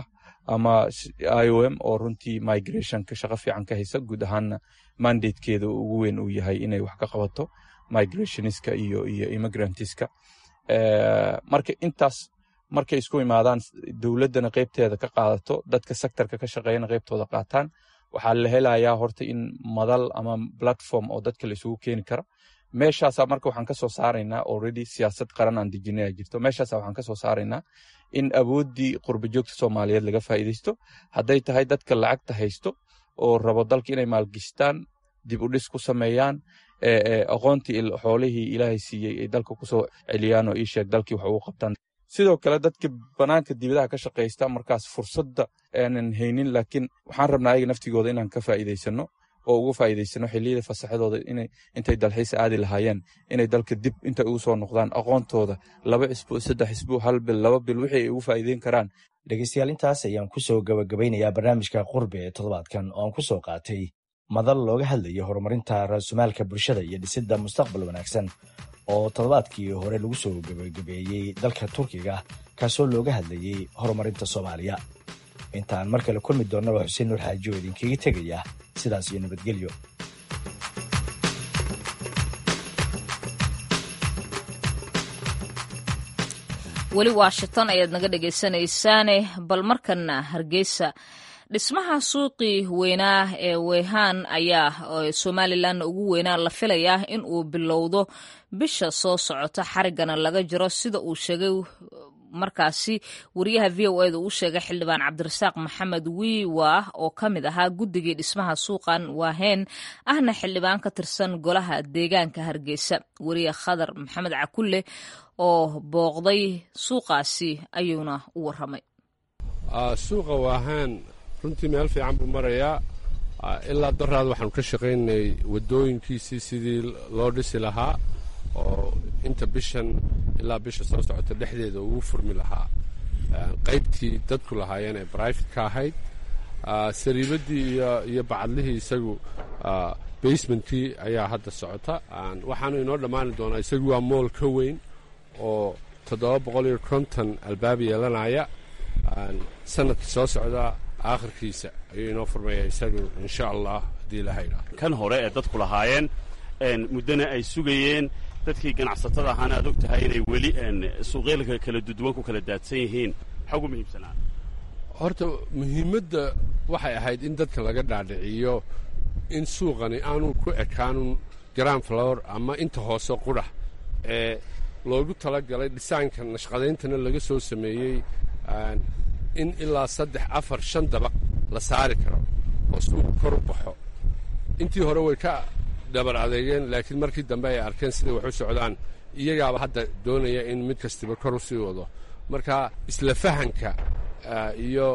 ama i o m oo runtii migrationka shaqo fiican ka haysa guud ahaanna mandatekeeda ugu weyn uu yahay inay wax ka qabato migrationiska iyo iyo immigrantiska marka intaas markay isku imaadaan dowladdana qeybteeda ka qaadato dadka sectorka ka shaqeeyana qeybtooda qaataan waxaa la helayaa horta in madal ama platform oo dadka la isugu keeni kara meeshaasa marka waxaan ka soo saaraynaa already siyaasad qaran aan dejinaya jirto meeshaasa waxaan ka soo saaraynaa in awooddii qurbajoogta soomaaliyeed laga faa'iidaysto hadday tahay dadka lacagta haysto oo rabo dalka inay maalgishtaan dib u dhis ku sameeyaan aqoontii xoolihii ilaahay siiyey ay dalka kusoo celiyaan oo ii sheeg dalkii wax ugu qabtaan sidoo kale dadka banaanka dibadaha ka shaqaysta markaas fursadda aanan haynin laakiin waxaan rabnaa ayaga naftigooda inaan ka faa'iidaysano oo uga faa'iidaysano xilliyada fasaxadooda inay intay dalxiis aadi lahaayeen inay dalka dib intay ugu soo noqdaan aqoontooda laba cisbu saddex cisbu hal bil laba bil wixii ay ugu faa'iideyn karaan dhegeystayaal intaas ayaan kusoo gabagabeynayaa barnaamijka qurbe ee toddobaadkan oo aan ku soo qaatay madal looga hadlayo horumarinta raasumaalka bulshada iyo dhisidda mustaqbal wanaagsan oo toddobaadkii hore lagu soo gabagabeeyey dalka turkiga kaasoo looga hadlayey horumarinta soomaaliya intaan mar kale kulmi doonna waa xuseen nuur xaaji oo idinkaga tegaya sidaas iyo nabadgelyo weli washington ayaad naga dhegaysanaysaane bal markana hargeysa dhismaha suuqii weynaa ee weyhaan ayaa somalilan ugu weynaa la filayaa in uu bilowdo bisha soo socota xarigana laga jiro sida uu sheegay markaasi wariyaha v o eda uu sheegay xildhibaan cabdirasaaq maxamed wiiwa oo ka mid ahaa guddigii dhismaha suuqan waaheen ahna xildhibaan ka tirsan golaha deegaanka hargeysa wariye khadar maxamed cakulle oo booqday suuqaasi ayuuna u waramay suuqa waahaan runtii meel fiican buu marayaa ilaa daraad waxaanu ka shaqaynay waddooyinkiisii sidii loo dhisi lahaa oo inta bishan ilaa bisha soo socota dhexdeeda ugu furmi lahaa qaybtii dadku lahaayeen ee brifate ka ahayd sariibaddii iyo bacadlihii isagu basementkii ayaa hadda socota waxaanu inoo dhammaani doonaa isagu waa mool ka weyn oo toddoba boqol iyo konton albaab yeelanaya sanadka soo socda aakhirkiisa ayuu inoo furmaya isagu insha allah haddii ilaha idhaah kan hore ee dadku lahaayeen muddana ay sugayeen dadkii ganacsatada ahaana aad og tahay inay weli suuqyalka kala duduwan ku kala daadsan yihiin maxaa ugu muhiimsanaa horta muhiimadda waxay ahayd in dadka laga dhaadhiciyo in suuqani aanu ku ekaanun grand flower ama inta hoose qudha ee loogu talagalay dhisaanka nashqadayntana laga soo sameeyey in ilaa saddex afar shan dabaq la saari karo oo suuqu kor u baxo intii hore way ka dhabar adeegeen laakiin markii dambe ay arkeen siday wax u socdaan iyagaaba hadda doonaya in mid kastiba kor u sii wado marka isla fahanka iyo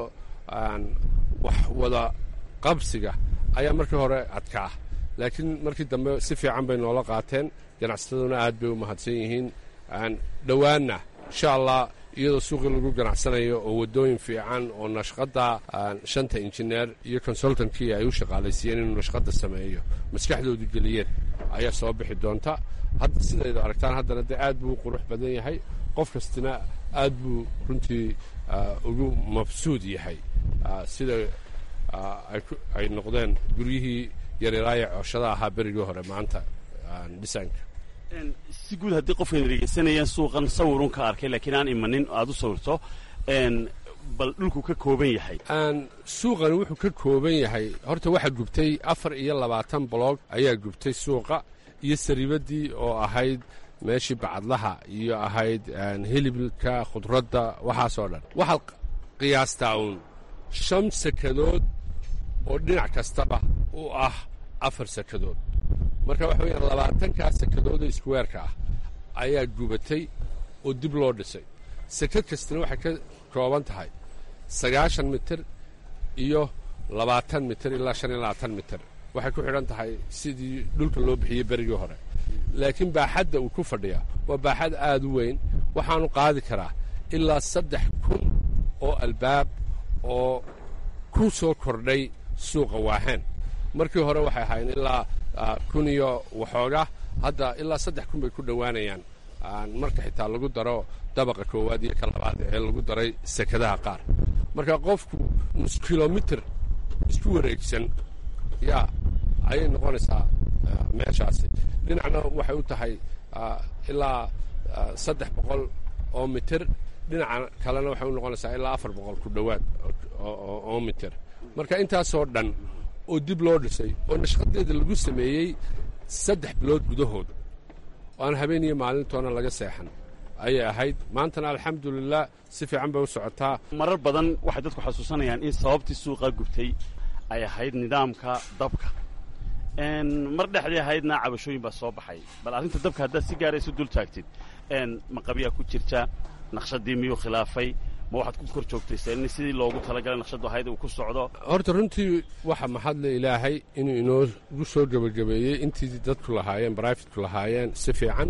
wax wada qabsiga ayaa markii hore adkaa laakiin markii dambe si fiican bay noola qaateen ganacsataduna aad bay u mahadsan yihiin dhowaanna insha allah iyadoo suuqii lagu ganacsanayo oo waddooyin fiican oo nashqadda shanta injineer iyo consultantkii ay u shaqaalaysiiyeen inuu nashqadda sameeyo maskaxdoodu geliyeen ayaa soo bixi doonta hadda sidaydu aragtaan haddana dee aad buu u qurux badan yahay qof kastina aad buu runtii ugu mabsuud yahay sida ay noqdeen guryihii yaryaraaya cooshada ahaa berigii hore maanta dhisaanka si guud haddii qofkan dhegeysanayaan suuqan sawirun ka arkay laakiin aan imanin aad u sawirto bal dhulku ka kooban yahay suuqani wuxuu ka kooban yahay horta waxaa gubtay afar iyo labaatan boloog ayaa gubtay suuqa iyo sariibaddii oo ahayd meeshii bacadlaha iyo ahayd hilibka khudradda waxaasoo dhan waxaad qiyaastaa uun shan sakadood oo dhinac kastaba u ah afar sakadood marka waxa weyaan labaatankaa sakadooda iskuweerka ah ayaa gubatay oo dib loo dhisay sakad kastana waxay ka kooban tahay sagaashan mitir iyo labaatan mitir ilaa shan iyo labaatan mitir waxay ku xidhan tahay sidii dhulka loo bixiyey berigii hore laakiin baaxadda uu ku fadhiya waa baaxad aad u weyn waxaanu qaadi karaa ilaa saddex kun oo albaab oo ku soo kordhay suuqa waahaan markii hore waxay ahaayeen ilaa kun iyo waxooga hadda ilaa saddex kun bay ku dhowaanayaan marka xitaa lagu daro dabaqa koowaad iyo ka labaad ee lagu daray sekadaha qaar marka qofku nus kilomitr isku wareegsan yaa ayay noqonaysaa meeshaasi dhinacna waxay u tahay ilaa saddex boqol oo mitir dhinaca kalena waxay u noqonaysaa ilaa afar boqol ku dhowaad oo mitir marka intaasoo dhan oo dib loo dhisay oo nashqadeeda lagu sameeyey saddex bilood gudahood oo aan habeen iyo maalintoona laga seexan ayay ahayd maantana alxamdulilah si fiican bay u socotaa marar badan waxay dadku xasuusanayaan in sababtii suuqa gubtay ay ahayd nidaamka dabka mar dhexdii ahaydna cabashooyin baa soo baxay bal arrinta dabka haddaad si gaara isu dul taagtid maqabyaa ku jirta naqshadii miyuu khilaafay ma waxaad ku kor joogtayseen in sidii loogu talagalay naqshadu ahayd uu ku socdo horta runtii waxa mahadle ilaahay inuu inoogu soo gebagabeeyey intii dadku lahaayeen brifitku lahaayeen si fiican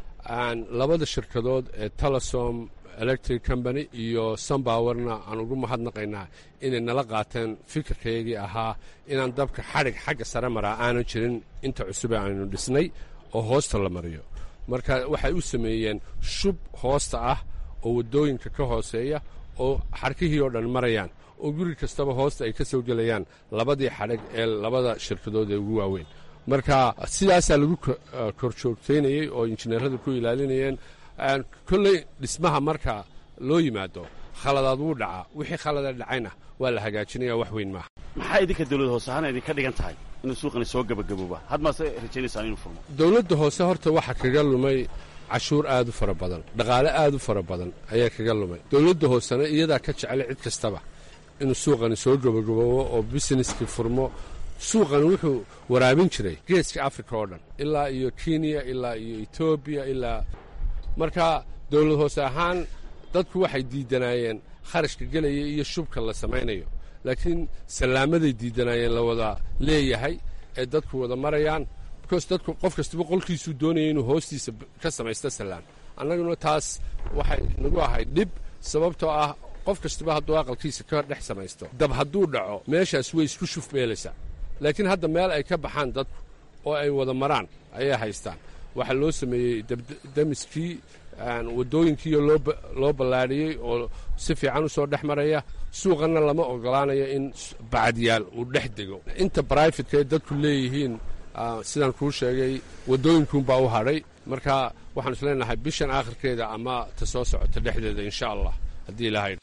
labada shirkadood ee telesom electric company iyo sunbowerna aan ugu mahadnaqaynaa inay nala qaateen fikirkaygii ahaa inaan dabka xadhig xagga sare maraa aanan jirin inta cusube aynu dhisnay oo hoosta la mariyo marka waxay u sameeyeen shub hoosta ah oo waddooyinka ka hooseeya oo xarkihii oo dhan marayaan oo guri kastaba hoosta ay ka soo gelayaan labadii xadhig ee labada shirkadood ee ugu waaweyn marka sidaasaa lagu kor joogtaynayey oo injineeradu ku ilaalinayeen kolley dhismaha marka loo yimaado khaladaad wuu dhacaa wixii khalada dhacayna waa la hagaajinaya wax weyn maaha maxaa idinka dawlad hoose ahaan idinka dhigan tahay inuu suuqani soo gebagabooba had maase rajaynaysaan inuu furmo dawladda hoose horta waxaa kaga lumay cashuur aad u fara badan dhaqaale aad u fara badan ayaa kaga lumay dawladda hoosena iyadaa ka jeclay cid kastaba inuu suuqani soo gebagaboobo oo busineskii furmo suuqani wuxuu waraabin jiray geeska africa oo dhan ilaa iyo kenya ilaa iyo etoobiya ilaa marka dawlad hoose ahaan dadku waxay diidanaayeen kharashka gelaya iyo shubka la samaynayo laakiin sallaamaday diidanaayeen la wada leeyahay ee dadku wada marayaan bicause dadku qof kastaba qolkiisuu doonaya inuu hoostiisa ka samaysto sallaan annaguna taas waxay nagu ahayd dhib sababtoo ah qof kastaba hadduu aqalkiisa ka dhex samaysto dab hadduu dhaco meeshaas way isku shufmeelaysaa laakiin hadda meel ay ka baxaan dadku oo ay wada maraan ayay haystaan waxaa loo sameeyey damiskii waddooyinkiiyo loo ballaadhiyey oo si fiican u soo dhex maraya suuqanna lama ogolaanayo in bacadyaal uu dhex dego inta brifetka ay dadku leeyihiin sidaan kuu sheegay waddooyinkuunbaa u hadhay marka waxaan is leenahay bishan aakhirkeeda ama ta soo socota dhexdeeda insha allah haddii ilaahay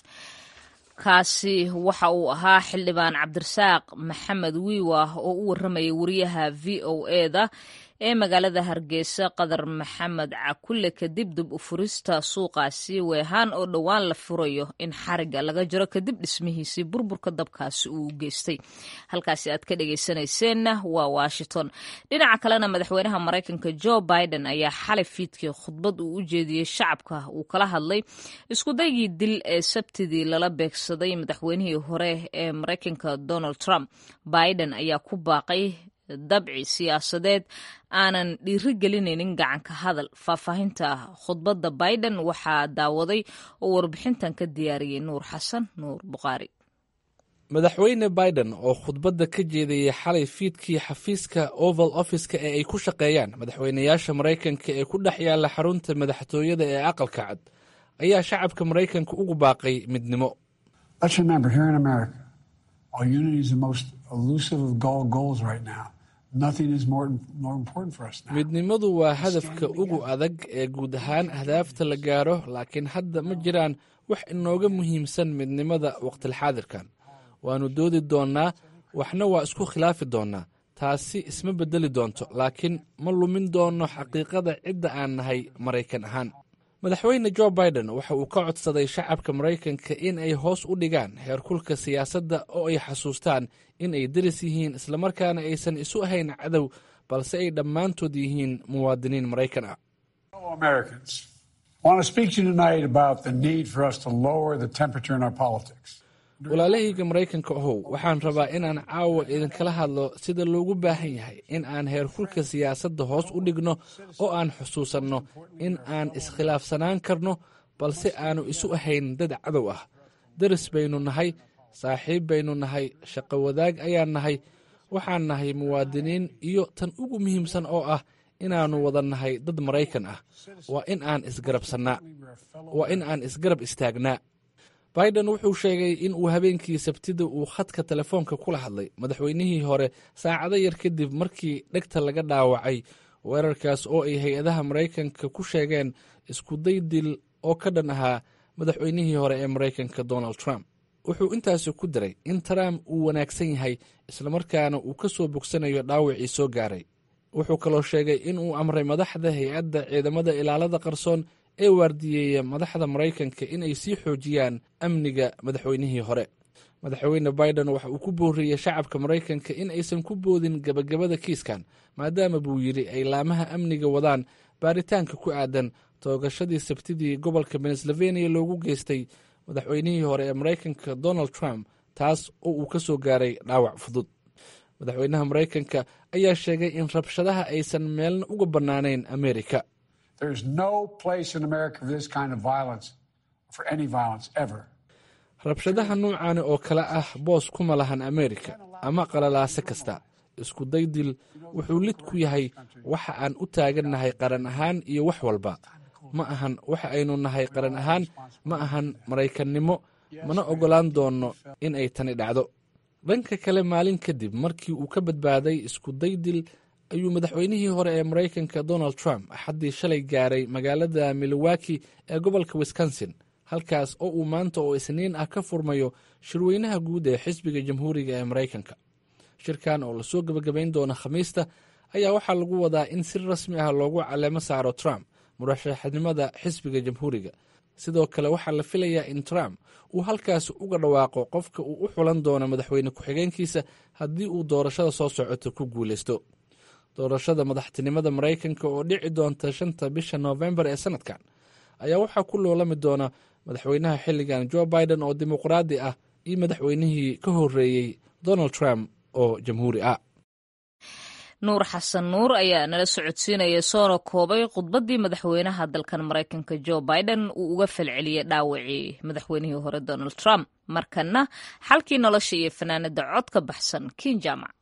kaasi waxa uu ahaa xildhibaan cabdirasaaq maxamed wiiwa oo u warramayay wariyaha v o eda ee magaalada hargeysa qadar maxamed cakulle kadib dib u furista suuqaasi weehaan oo dhowaan la furayo in xariga laga jiro kadib dhismihiisii burburka dabkaasi uu geystay halkaasi aad ka dhegeysanayseena waa washington dhinaca kalena madaxweynaha maraykanka jo biden ayaa xalay fiidkii khudbad uu u jeediyey shacabka uu kala hadlay iskudaygii dil ee sabtidii lala beegsaday madaxweynihii hore ee maraykanka donald trump biden ayaa ku baaqay dabci siyaasadeed aanan dhiiri gelinaynin gacanka hadal faahfaahinta khudbadda biden waxaa daawaday oo warbixintan ka diyaariyey nuur xasan nuur bukhaari madaxweyne biden oo khudbadda ka jeedayay xalay fiidkii xafiiska oval office-ka ee ay ku shaqeeyaan madaxweynayaasha maraykanka ee ku dhex yaalla xarunta madaxtooyada ee aqalka cad ayaa shacabka maraykanka ugu baaqay midnimo midnimadu waa hadafka ugu adag ee guud ahaan ahdaafta la gaaro laakiin hadda ma jiraan wax inooga muhiimsan midnimada waqtilxaadirkan waannu doodi doonnaa waxna waa isku khilaafi doonnaa taasi isma beddeli doonto laakiin ma lumin doonno xaqiiqada cidda aan nahay maraykan ahaan madaxweyne jo biden waxa uu ka codsaday shacabka maraykanka in ay hoos u dhigaan heerkulka siyaasadda oo ay xasuustaan in ay deris yihiin islamarkaana aysan isu ahayn cadow balse ay dhammaantood yihiin muwaadiniin maraykan ah walaalahayga maraykanka ahow waxaan rabaa inaan caawa idinkala hadlo sida loogu baahan yahay in aan heerkulka siyaasadda hoos u dhigno oo aan xusuusanno in aan iskhilaafsanaan karno balse aanu isu ahayn dad cadow ah deris baynu nahay saaxiib baynu nahay shaqo wadaag ayaan nahay waxaan nahay muwaadiniin iyo tan ugu muhiimsan oo ah inaannu wada nahay dad maraykan ah waa in aan isgarabsannaa waa in aan isgarab istaagnaa biden wuxuu sheegay in uu habeenkii sabtida uu khadka telefoonka kula hadlay madaxweynihii hore saacado yar kadib markii dhegta laga dhaawacay weerarkaas oo ay hay-adaha maraykanka ku sheegeen iskuday dil oo ka dhan ahaa madaxweynihii hore ee maraykanka donald trump wuxuu intaasi ku daray in trump uu wanaagsan yahay islamarkaana uu ka soo bogsanayo dhaawacii soo gaaray wuxuu kaloo sheegay in uu amray madaxda hay-adda ciidamada ilaalada qarsoon ee waardiyeeya madaxda maraykanka in ay sii xoojiyaan amniga madaxweynihii hore madaxweyne biden waxa uu ku booriyey shacabka maraykanka in aysan ku boodin gebagabada kiiskan maadaama buu yidhi ay laamaha amniga wadaan baaritaanka ku aadan toogashadii sabtidii gobolka pennsylvania loogu geystay madaxweynihii hore ee maraykanka donald trump taas oo uu ka soo gaaray dhaawac fudud madaxweynaha maraykanka ayaa sheegay in rabshadaha aysan meelna uga bannaanayn amerika rabshadaha nuucaani oo kale ah boos kuma lahan amerika ama qalalaase kasta isku daydil wuxuu lid ku yahay waxa aan u taagannahay qaran ahaan iyo wax walba ma ahan waxa aynu nahay qaran ahaan ma ahan maraykannimo mana oggolaan doonno in ay tani dhacdo dhanka kale maalin kadib markii uu ka badbaaday isku daydil ayuu madaxweynihii hore ee maraykanka donald trump axaddii shalay gaaray magaalada milowaki ee gobolka wisconsin halkaas oo uu maanta oo isniin ah ka furmayo shirweynaha guud ee xisbiga jamhuuriga ee maraykanka shirkan oo lasoo gebagabayn doona khamiista ayaa waxaa lagu wadaa in si rasmi ah loogu caleemo saaro trump murashaxnimada xisbiga jamhuuriga sidoo kale waxaa la filayaa in trump uu halkaasi uga dhawaaqo qofka uu u xulan doono madaxweyne ku-xigeenkiisa haddii uu doorashada soo socoto ku guuleysto doorashada madaxtinimada maraykanka oo dhici doonta shanta bisha noofembar ee sanadkan ayaa waxaa ku loolami doona madaxweynaha xilligan jo biden oo dimuqraadi ah iyo madaxweynihii ka horeeyey donald trump oo jamhuuri ah nuur xasan nuur ayaa nala socodsiinaya soona koobay khudbaddii madaxweynaha dalkan maraykanka jo biden uu uga falceliyey dhaawacii madaxweynihii hore donald trump markana xalkii nolosha iyo fanaanada cod ka baxsan kiin jaamac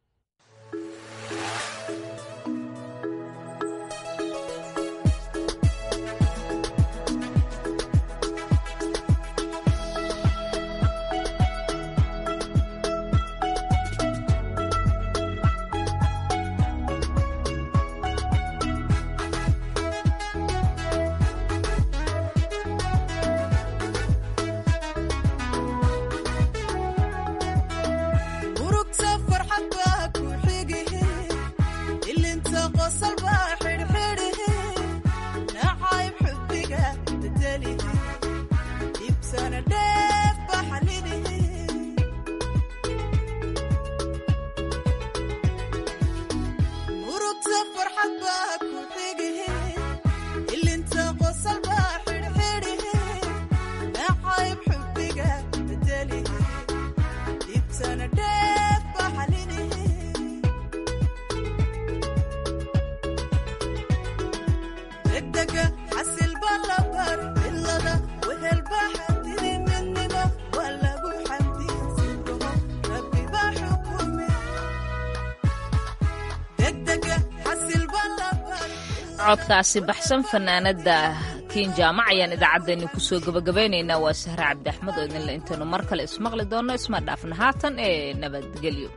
codkaasi baxsan fanaanada kiin jaamac ayaan idaacaddeenni kusoo gabagabaynaynaa waa sahre cabdi axmed oo idinle intaynu mar kale ismaqli doonno isma dhaafna haatan ee nabadgelyo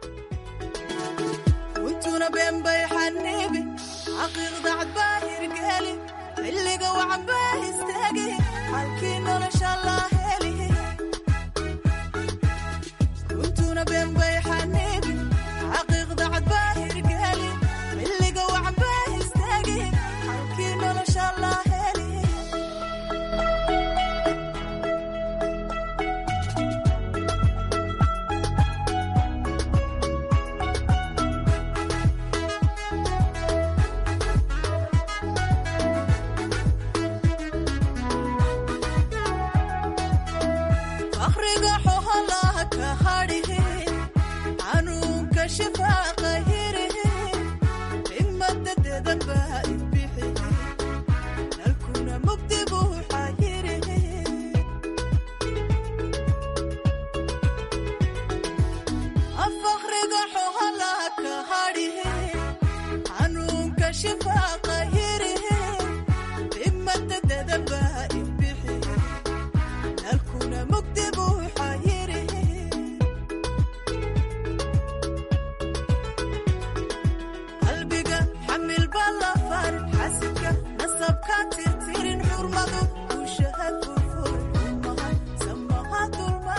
untuna beenbay xaniibi xaqiiqda cadbaa hirgeli xilliga wacanbaa istaagi halkii nolosha laa heli untuna beenbay xaniibi xaqiiqda cadbaa hirgeli xilliga wacanbaa istaagi halkii nolosha laa heli akhriga xoholaha ka hadhihi xanuunka shifaaqa hirihi himada dedanba ibixi nalkuna mugdi buuxa hirihi af akhriga xoholaha ka hadhihi xanuunka shifaaqa